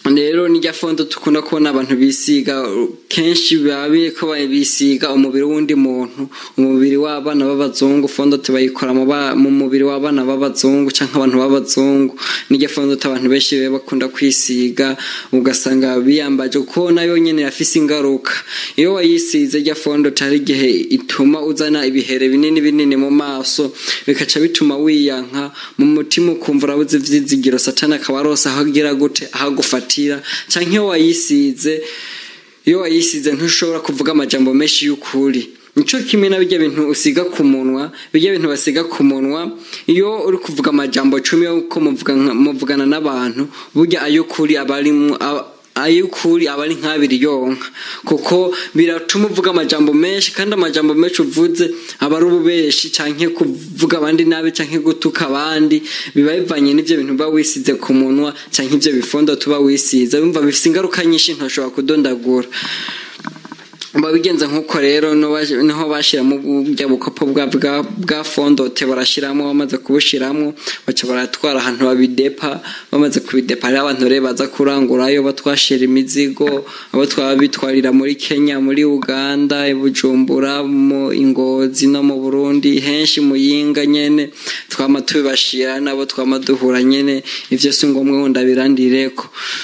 rero nijya fondo dukunda kubona abantu bisiga kenshi biba ko bisiga umubiri w'undi muntu umubiri w'abana b'abazungu fondo tubayikora mu mubiri w'abana b'abazungu cyangwa abantu b'abazungu nijya fondo abantu benshi bakunda kwisiga ugasanga biyambaje kuko nayo nyine yafise ingaruka iyo wayisize jya fondo tari igihe ituma uzana ibihere binini binini mu maso bikaca bituma wiyanka mu mutima ukumva urabuze ivyizigiro satani akaba arose aho agira gute aho agufata cyangwa iyo wayisize iyo wayisize ntushobora kuvuga amajambo menshi y'ukuri nicyo kimwe na bijya bintu usiga ku munwa bijya bintu basiga ku munwa iyo uri kuvuga amajambo cumi uko muvugana n'abantu burya ay'ukuri aba arimo ay'ukuri aba ari nk'abiri yonka kuko biratuma uvuga amajambo menshi kandi amajambo menshi uvuze aba ari ububeshi cyangwa kuvuga abandi nabi cyangwa gutuka abandi biba bivanye n'ibyo bintu uba wisize ku munwa cyangwa ibyo bifondo tuba wisize wumva bifite ingaruka nyinshi ntashobora kudondagura babigenza nk'uko rero niho bashyiramo ubujya bukopo bwa fondote barashyiramo bamaze kubushyiramo baca baratwara ahantu babidepa bamaze kubidepa hariho abantu rero baza kurangurayo batwashira imizigo abo twaba bitwarira muri kenya muri uganda bujumbura mu ingozi no mu burundi henshi muyinga nyene twama tubibashira nabo twama duhura nyene ivyo si ngombwa ngo ndabirandireko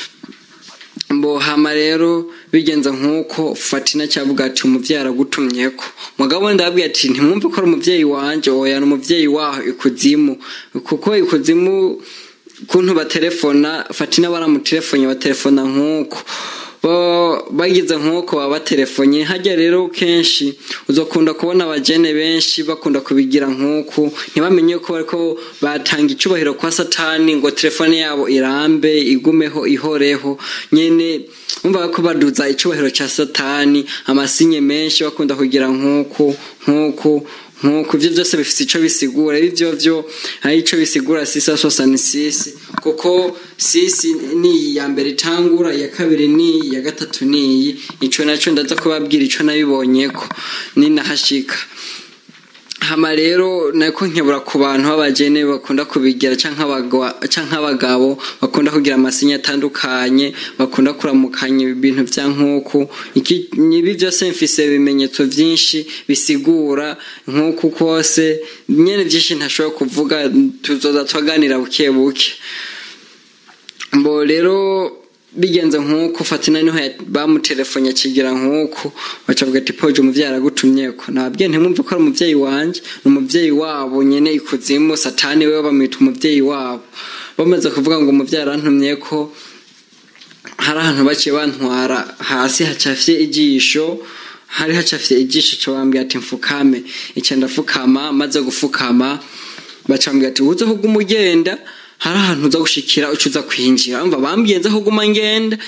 mbohama rero bigenza nk'uko fatina cyavuga ati umubyeyi aragutumyeko mugabo ndababwira ati ntimwumve ko ari umubyeyi wanje oya ni umubyeyi waho ikuzimu kuko ikuzimu kuntu batelefona fatina baramutelefone batelefona nk'uko bagize nk'uko baba batelefonye hajya rero kenshi uzakunda kubona abajene benshi bakunda kubigira nk'uku ntibamenye ko bariko batanga icubahiro kwa satani ngo telefone yabo irambe igumeho ihoreho nyene umva ko baduza icubahiro ca satani amasinye menshi bakunda kugira nk'uku nk'uku nk'uko ibyo byose bifite icyo bisigura ibyo byo hari icyo bisigura sisa sosani sisi kuko sisi ni iyi ya mbere itangura iya kabiri ni iyi iya gatatu ni iyi icyo nacyo ndaza kubabwira icyo nabibonye ko ninahashika hama rero nako nkebura ku bantu b'abagene bakunda kubigira cyangwa abagabo bakunda kugira amasinya atandukanye bakunda kuramukanya ibintu bya nk'uku ibi byose mfise ibimenyetso byinshi bisigura nk'uku kose nyine byinshi ntashobora kuvuga tuzoza twaganira buke buke mbo rero bigenze nk'uko fatina niho bamutelefone akigira nk'uko bacavuga ati poje umubyeyi aragutumyeko nababwiye ntimwumve ko ari umubyeyi wanjye ni umubyeyi wabo nyine ikuzimu satani we bamwita umubyeyi wabo bamaze kuvuga ngo umubyeyi arantumye ko hari ahantu baciye bantwara hasi hacafye ijisho hari hacafye ijisho cyo bambwira ati mfukame icyo ndafukama maze gufukama bacambwira ati uze ahubwo umugenda hari ahantu uza gushikira uca uza kwinjira umva bambwiye nza kuguma ngenda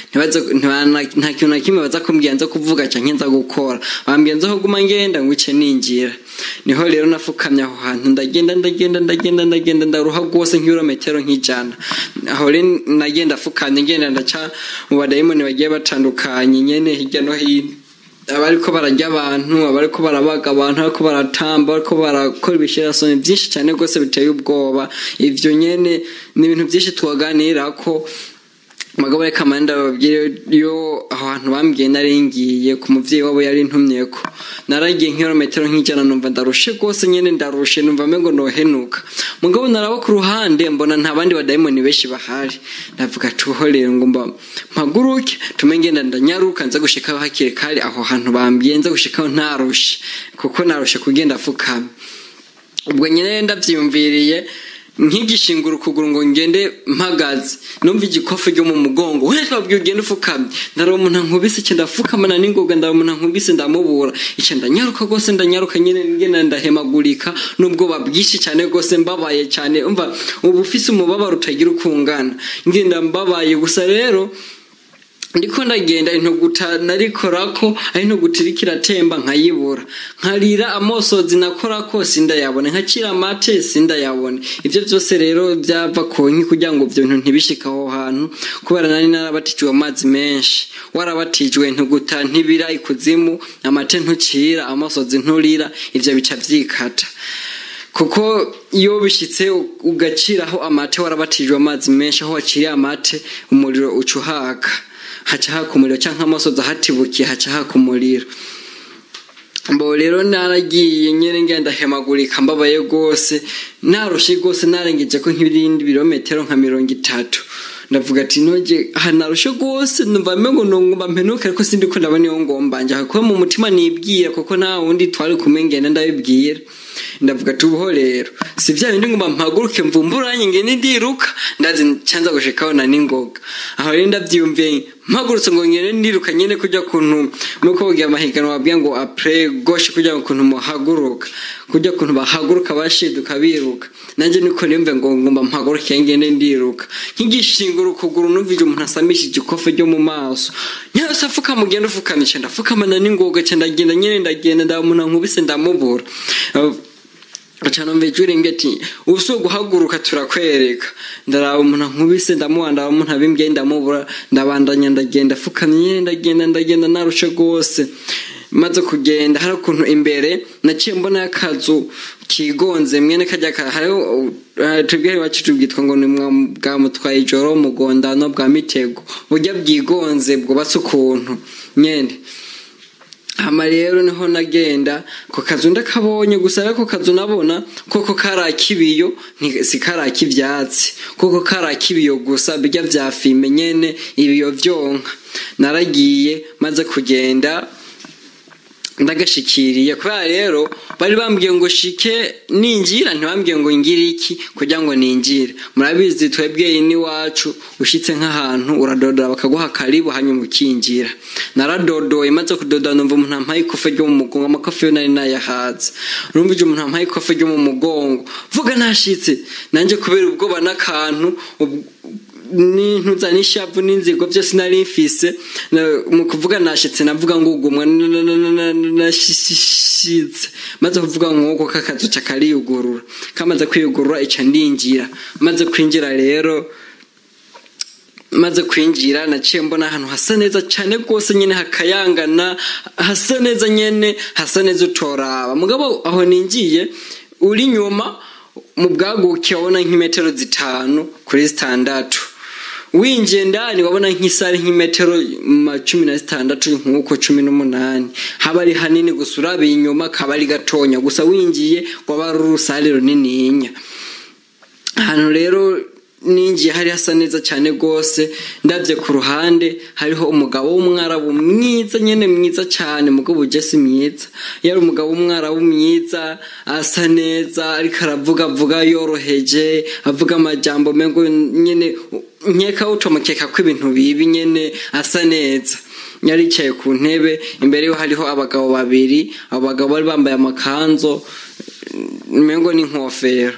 nta kintu na kimwe baza kumbwira nza kuvuga cyangwa nza gukora bambwiye nza kuguma ngenda ngo ice ninjira niho rero nafukamye aho hantu ndagenda ndagenda ndagenda ndagenda ndaruha rwose nk'ibirometero nk'ijana aho rero nagenda afukamye ngenda ndaca mu badayimoni bagiye batandukanye nyene hirya no hino abariko bararya abantu abariko barabaga abantu ariko baratamba ariko barakora ibishirasoni byinshi cyane rwose biteye ubwoba ivyo nyene ni ibintu byinshi twaganira ko magabo reka amanda babwire yo aho hantu bambwiye nari ngiye ku muvyeyi wabo yari ntumyeko naragiye nk'irometero nk'ijana numva ndarushe rwose nyene ndarushe numva mengo nohenuka mugabo naraba ku ruhande mbona nta bandi badayimoni benshi bahari ndavuga tuho rero ngo mba mpaguruke tume ngenda ndanyaruka nza gushikaho hakiri kare aho hantu bambwiye nza gushikaho ntarushe kuko narushe kugenda afukama ubwo nyine ndavyiyumviriye nk'igishingura ukuguru ngo ngende mpagaze numva igikofu ryo mu mugongo we twabwiye ugenda ufukamye ndari umuntu nkubise icyo ndafukamana n'ingoga ndari umuntu nkubise ndamubura icyo ndanyaruka rwose ndanyaruka nyine ngenda ndahemagurika n'ubwoba bwinshi cyane rwose mbabaye cyane umva uba ufise umubabaro utagira ukungana ngenda mbabaye gusa rero ndiko ndagenda intuguta narikorako ari intuguta iriko iratemba nkayibura nkarira amosozi nakorako sindayabone nkacira amate sindayabone ivyo vyose rero byava konki kugira ngo ivyo bintu ntibishike aho hantu kubera nari narabatijwe amazi menshi warabatijwe intuguta ntibira ikuzimu amate ntucira amosozi nturira ivyo bica vyikata kuko iyo bishyitse ugaciraho amate warabatijwe amazi menshi aho waciriye amate umuriro uca uhaka haca haka umuriro cyangwa amasozi ahatibukiye haca haka umuriro mbo rero naragiye nyine ngenda hemagurika mbabaye rwose narushye rwose narengeje ko nk'ibindi birometero nka mirongo itatu ndavuga ati ntoge aha narushe rwose numva ngo ngomba mpenuke ariko sindi ko ndabona iyo ngomba njya kuba mu mutima nibwira kuko nta wundi twari kumwe ngenda ndabibwira ndavuga ati ubuho rero si bya bindi ngomba mpaguruke mvumburanye ngende ndiruka ndazi cyanza gushikaho na ningoga aho rero ndabyiyumviye mpagurutse ngo ngende ndiruka nyine kujya kuntu nuko bagiye amahiganwa babwiye ngo apure goshe kujya kuntu muhaguruka kujya kuntu bahaguruka bashiduka biruka nanjye niko nimve ngo ngomba mpaguruke ngende ndiruka nk'igishingura ukuguru numvije umuntu asamishije ikofe ryo mu maso nyose afuka mugenda ufukamisha ndafukamana n'ingoga cyane ndagenda nyine ndagenda ndamuntu nkubise ndamubura acana mvejwe rimwe ati ubuso guhaguruka turakwereka ndaraba umuntu nkubise ndamuha ndaba umuntu abimbye ndamubura ndabandanya ndagenda afukamye ndagenda ndagenda narushe rwose maze kugenda hari ukuntu imbere naciye mbona akazu kigonze mwene kajya hariho tubwire iwacu tubwitwa ngo ni bwa mutwaye ijoro mugondano bwa mitego burya bwigonze bwubatse ukuntu nyine hama rero niho nagenda ku kazu ndakabonye gusa ariko kazu nabona koko kari akibiyo si kari akibyatsi koko kari akibiyo gusa bijya bya fime nyene ibiyo byonka naragiye maze kugenda ndagashikiriye kubera rero bari bambwiye ngo shike ninjira ntibambwiye ngo ngire iki kugira ngo ninjire murabizi twebwe n'iwacu ushyitse nk'ahantu uradodora bakaguha karibu hanyuma ukinjira naradodoye maze kudoda numva umuntu ampaye ikofe ryo mu mugongo amakofe yo nari nayahatse urumvije umuntu ampaye ikofe ryo mu mugongo vuga nashitse nanjye kubera ubwoba n'akantu n'intuza n'ishavu n'inzigo byose nari mfise mu kuvuga nashitse navuga ngo ugumwa nashitse maze kuvuga nk'uko kakazu kariyugurura kamaze kwiyugurura ica ndinjira maze kwinjira rero maze kwinjira naciye mbona ahantu hasa neza cyane rwose nyine hakayangana hasa neza nyine hasa neza utoraba mugabo aho ningiye uri nyuma mu bwaguke wabona nk'imetero zitanu kuri zitandatu winjiye ndani wabona nk'isare nk'imetero cumi na zitandatu nk'uko cumi n'umunani haba ari hanini gusa urabiye inyuma kaba ari gatonya gusa winjiye waba ari urusare runininya ahantu rero ninjiye hari hasa neza cyane rwose ndabye ku ruhande hariho umugabo w'umwarabu mwiza nyine mwiza cyane mugabo ujya mwiza yari umugabo w'umwarabu mwiza asa neza ariko aravuga avuga yoroheje avuga amajyambo mengo nyine nkeka ucomekeka ko ibintu bibi nyine asa neza yaricaye ku ntebe imbere ye hariho abagabo babiri abo bagabo bari bambaye amakanzu mengo n'inkofero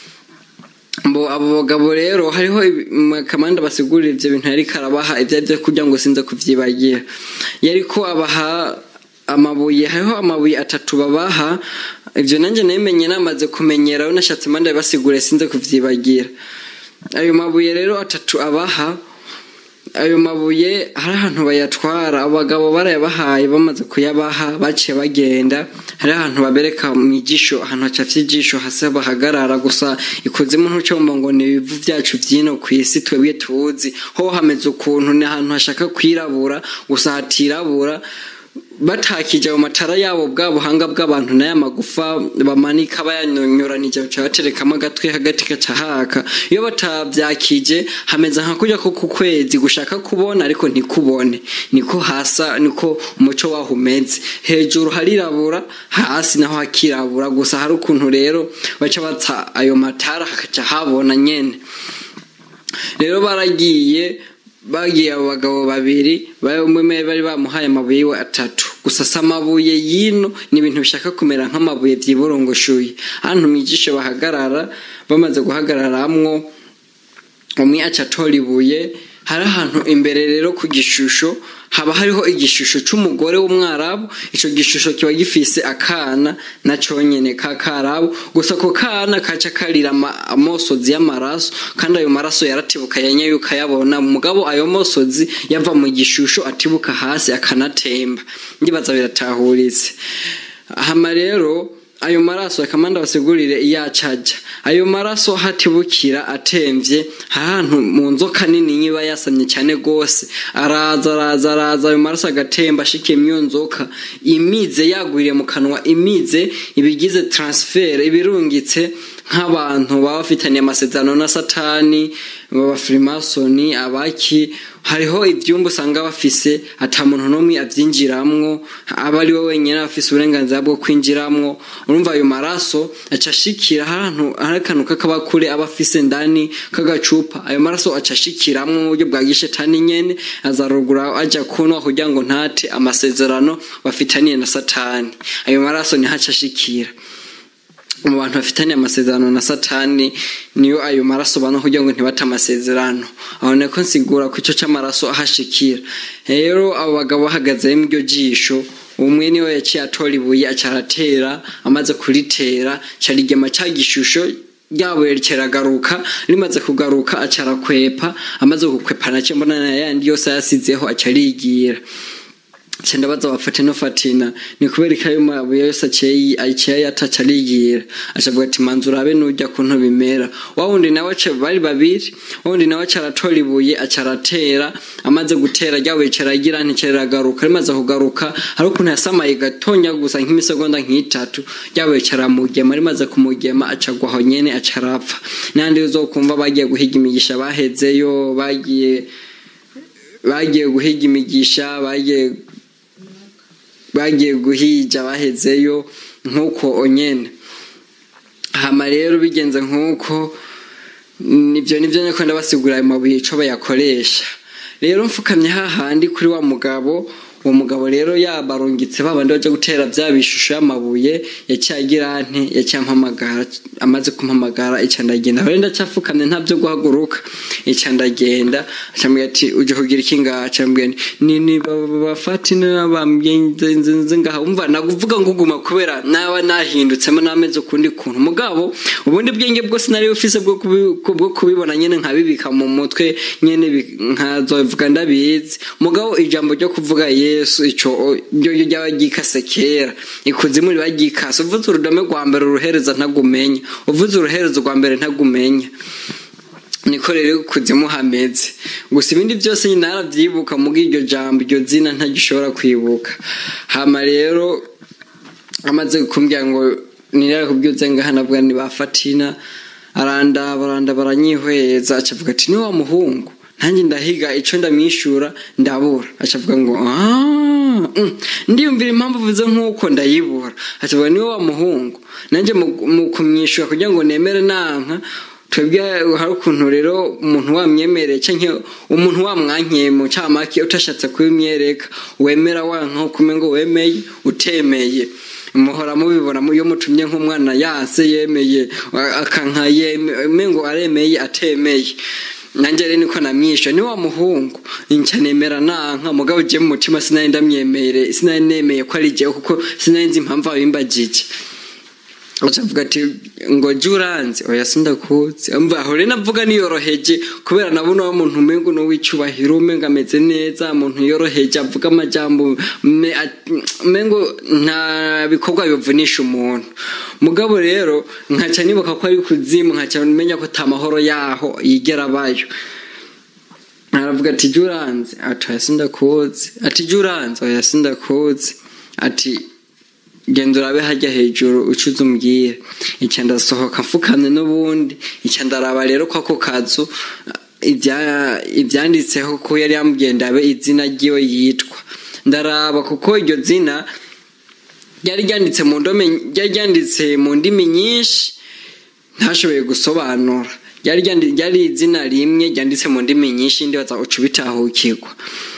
mbo abo bagabo rero hariho akamanda basigurira ibyo bintu yari karabaha ibyo ari byo kugira ngo sinze kubyibagira yari ko abaha amabuye hariho amabuye atatu babaha ibyo nanjye nabimenye namaze kumenyera nashatse impande basigure sinze kubyibagira ayo mabuye rero atatu abaha ayo mabuye hari ahantu bayatwara abagabo barayabahaye bamaze kuyabaha baciye bagenda hari ahantu babereka mu ijisho ahantu hacafye ijisho hasi bahagarara gusa ikuzimu ntucomba ngo ni ibivu byacu byino ku isi twebwe tuzi ho hameze ukuntu ni ahantu hashaka kwirabura gusa hatirabura batakije ayo matara yabo bwa buhanga bw'abantu n'aya magufa bamanika bayanyonyoranije baca baterekamo agatwe hagati gaca haka iyo batabyakije hameze nka kujya ko ku kwezi gushaka kubona ariko ntikubone niko hasa niko umuco waho umeze hejuru harirabura hasi naho hakirabura gusa hari ukuntu rero baca batsa ayo matara hakaca habona nyene rero baragiye bagiye abo bagabo babiri umwe bari bamuhaye amabuye we atatu gusa si amabuye y'ino ni ibintu bishaka kumera nk'amabuye byiburungushuye ahantu mu ijisho bahagarara bamaze guhagararamwo umwe aca atora ibuye hari ahantu imbere rero ku gishusho haba hariho igishusho cy'umugore w'umwarabu icyo gishusho kiba gifise akana na cyonyine ka karabu gusa ako kana kaca karira amosozi y'amaraso kandi ayo maraso yaratibuka yanyaye ukayabona mugabo ayo mosozi yava mu gishusho atibuka hasi akanatemba ndibaza biratahuritse hama rero ayo maraso akamanda basigurire iyo acaja ayo maraso hatibukira atemvye ahantu mu nzoka nini nyiba yasamye cyane gose araza araza araza ayo maraso agatemba ashikiye mu iyo nzoka imize yagwiriye mu kanwa imize ibigize transfer ibirungitse nk'abantu baba bafitaniye amasezerano na satani abafirimasoni abaki hariho ibyumba usanga bafise ata muntu n'umwe abyinjiramwo aba ari we wenyine afise uburenganzira bwo kwinjiramwo urumva ayo maraso aca ashikira ahantu hari akantu k'akabakure aba afise ndani k'agacupa ayo maraso aca ashikiramwo mu buryo bwa gishetani nyene azarugura aja kunwa kugira ngo ntate amasezerano bafitaniye na satani ayo maraso niho aca ashikira mu bantu bafitaniye amasezerano na satani niyo ayo maraso bana kugira ngo ntibate amasezerano aho niko nsigura ko icyo cy'amaraso ahashikira rero abo bagabo bahagaze mu iryo jisho umwe niwe yaciye atora ibuye aca aratera amaze kuritera carigema cya gishusho ryabuye kiragaruka rimaze kugaruka aca arakwepa amaze gukwepa nacyo mbona na yandi yose yasizeho aca arigira cyenda baza bafate no fatina ni kubera ko ayo mabuye yose akeye aciye ataca arigira ashavuga ati manzu urabe nujya kuntu bimera wa wundi nawe bari babiri wa wundi nawe aratora ibuye acaratera amaze gutera ryabuye kiragira ntikiragaruka rimaze kugaruka hari ukuntu yasamaye gatonya gusa nk'imisegonda nk'itatu ryabuye kiramugema rimaze kumugema acagwaho nyene acarapfa n'andi uzokumva bagiye guhiga imigisha bahezeyo bagiye bagiye guhiga imigisha bagiye bagiye guhija bahezeyo nk'uko onyene hama rero bigenze nk'uko nibyo nibyo nyako ndabasigura ayo mabuye ico bayakoresha rero mfukamye hahandi kuri wa mugabo uwo mugabo rero yabarungitse babandi baje gutera bya bishusho y'amabuye yacyagira nte yacyampamagara amaze kumpamagara ica ndagenda rero ndacyafukamye ntabyo guhaguruka ica ndagenda acambwira ati uje kugira iki ngaha acambwira ni ni bafati n'abamyenze ngaha umva nakuvuga nguguma kubera naba nahindutsemo nameze ukundi kuntu mugabo ubundi bwenge bwose nari ufise bwo bwo kubibona nyene nkabibika mu mutwe nyene nkazovuga ndabizi mugabo ijambo ryo kuvuga ye yesu ico ryo ryaba ryikase kera ikuzimu riba ryikase uvuze urudome rwa mbere uruhereza ntagumenya uvuze uruherezo rwa mbere ntagumenya niko rero kuzimu hameze gusa ibindi byose nyine narabyibuka muri iryo jambo iryo zina ntagishobora kwibuka hama rero amaze kumbwira ngo nirare kubyutse ngaha navuga ni bafatina arandaba arandaba aranyihweza acavuga ati ni wa muhungu nanjye ndahiga icyo ndamwishyura ndabura acavuga ngo ndiyumvira impamvu uvuze nk'uko ndayibura acavuga niwe wa muhungu nanjye mu kumwishyura kugira ngo nemere nanka twebwe hari ukuntu rero umuntu wamwemereye cyangwa umuntu wamwankeye mu camake utashatse kubimwereka wemera wanka ukume ngo wemeye utemeye muhora mubibona iyo mutumye nk'umwana yase yemeye akanka yeme ngo aremeye atemeye nanjye rero niko namwishe ni wa muhungu nca nemera nanka mugabo ugiye mu mutima sinari ndamwemere sinari nemeye ko ari igihe kuko sinari nzi impamvu abimbagije acavuga ati ngo jya uranze oya sindakuzi mva aho rero navuga niyoroheje kubera nabona wa muntu umengo n'uw'icyubahiro umengo ameze neza umuntu yoroheje avuga amajambo umengo nta bikorwa bivunisha umuntu mugabo rero nkaca nibuka ko ari kuzimu nkaca menya ko ata mahoro yaho yigera abayo aravuga ati jya uranze ati oya sindakuzi ati jya uranze oya sindakuzi ati genda urabe hajya hejuru ucuze umbwire icya ndasohoka mfukamye n'ubundi icya ndaraba rero ko ako kazu ibyanditseho ko yari yamubwiye ndabe izina ry'iwe yitwa ndaraba kuko iryo zina ryari ryanditse mu ndome ryari ryanditse mu ndimi nyinshi ntashoboye gusobanura ryari izina rimwe ryanditse mu ndimi nyinshi ndibaza uca ubitahukirwa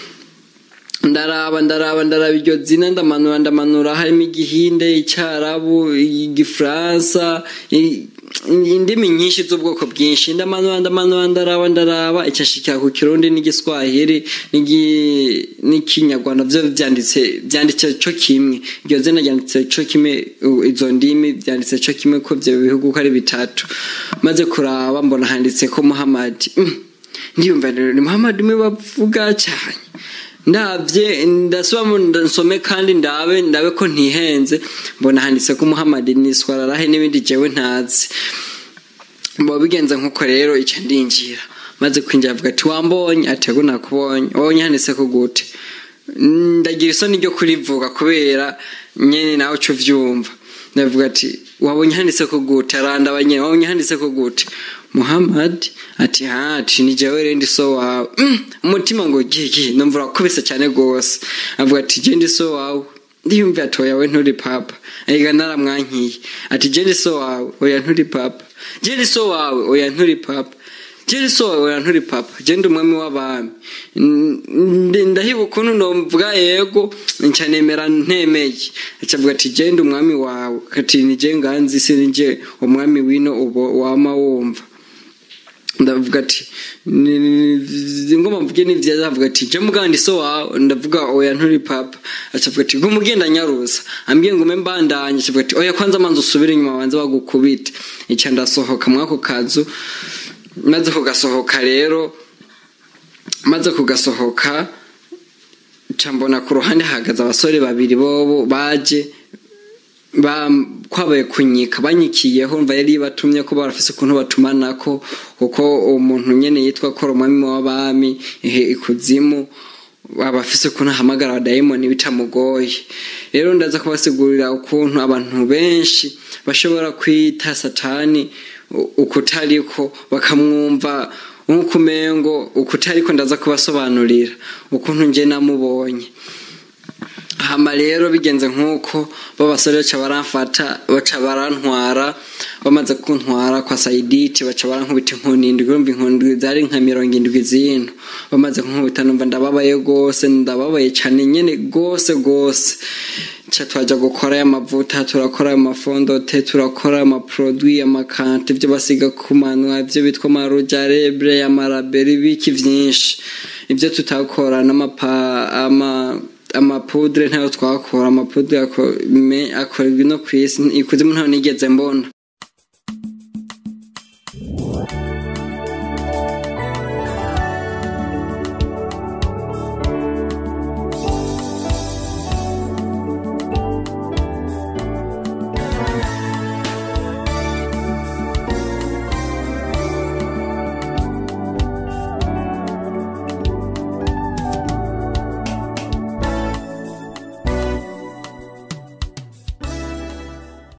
ndaraba ndaraba ndaraba iryo zina ndamanura ndamanura harimo igihinde icyarabu igifaransa indimi nyinshi z'ubwoko bwinshi ndamanura ndamanura ndaraba ndaraba icyashikira ku kirundi n'igiswahili n'ikinyarwanda byo byanditse byanditse cyo kimwe iryo zina ryanditse cyo kimwe izo ndimi byanditse cyo kimwe ko ibyo bihugu uko ari bitatu maze kuraba mbona handitse ko muhamadi ndiyumva rero ni muhamadi umwe bavuga cyane ndabye ndasubamo nsome kandi ndabe ndabe ko ntihenze mbona handitse ko muhammad ni swararahe n'ibindi jewe ntazi mba bigenze nk'uko rero icyo ndinjira maze kwinjira avuga ati wambonye ati yego nakubonye wabonye handitse ko gute ndagira isoni ryo kurivuga kubera nyine nawe uca uvyumva ndavuga ati wabonye handitse ko gute arandaba nyine wabonye handitse ko gute muhammad ati ha ati ni jewe rero ndi so wawe umutima ngo gigi numva urakubise cyane rwose avuga ati je ndi so wawe ndiyumva ati oya we nturi papa ayiga naramwankiye ati je ndi so wawe oya nturi papa je ndi so wawe oya nturi papa je so oya nturi papa je ndi umwami w'abami ndahiba ukuntu nomvuga yego nca nemera ntemeye acavuga ati je ndi umwami wawe ati ni je nganzi si ni je umwami wino ubo wama wumva ndavuga ati ngoma mvuge ni vyiza avuga ati je mugandi so wawe ndavuga oya nturi papa acavuga ati gumugenda nyaruza ambwiye ngume mbandanye acavuga ati oya kwanza manza usubire inyuma banze bagukubite ica ndasohoka mwako kazu maze kugasohoka rero maze kugasohoka mbona ku ruhande hahagaze abasore babiri bobo baje kwabaye kunyika banyikiyeho mva yari batumye ko barafise ukuntu batumanako kuko umuntu nyene yitwa ko umwami w'abami ikuzimu abafise ukuntu ahamagara abadayimoni bitamugoye rero ndaza kubasigurira ukuntu abantu benshi bashobora kwita satani ukutariko bakamwumva nk'uko umengo ukutariko ndaza kubasobanurira ukuntu nje namubonye hama rero bigenze nk'uko babasore baca baramfata baca barantwara bamaze kuntwara kwa sayiditi baca barankubita inkoni indwi urumva inkoni zari nka mirongo indwi zino bamaze kunkubita numva ndababaye rwose ndababaye cyane nyine rwose rwose nca twajya gukora amavuta turakora amafondote turakora amaprodwi amakante ibyo basiga ku manwa ibyo bitwa amarujarebre amaraberi ibiki byinshi ibyo tutakora n'amapa ama amapudre ntayo twakora amapudre akorerwa ino ku isi ikuzimu ntayo nigeze mbona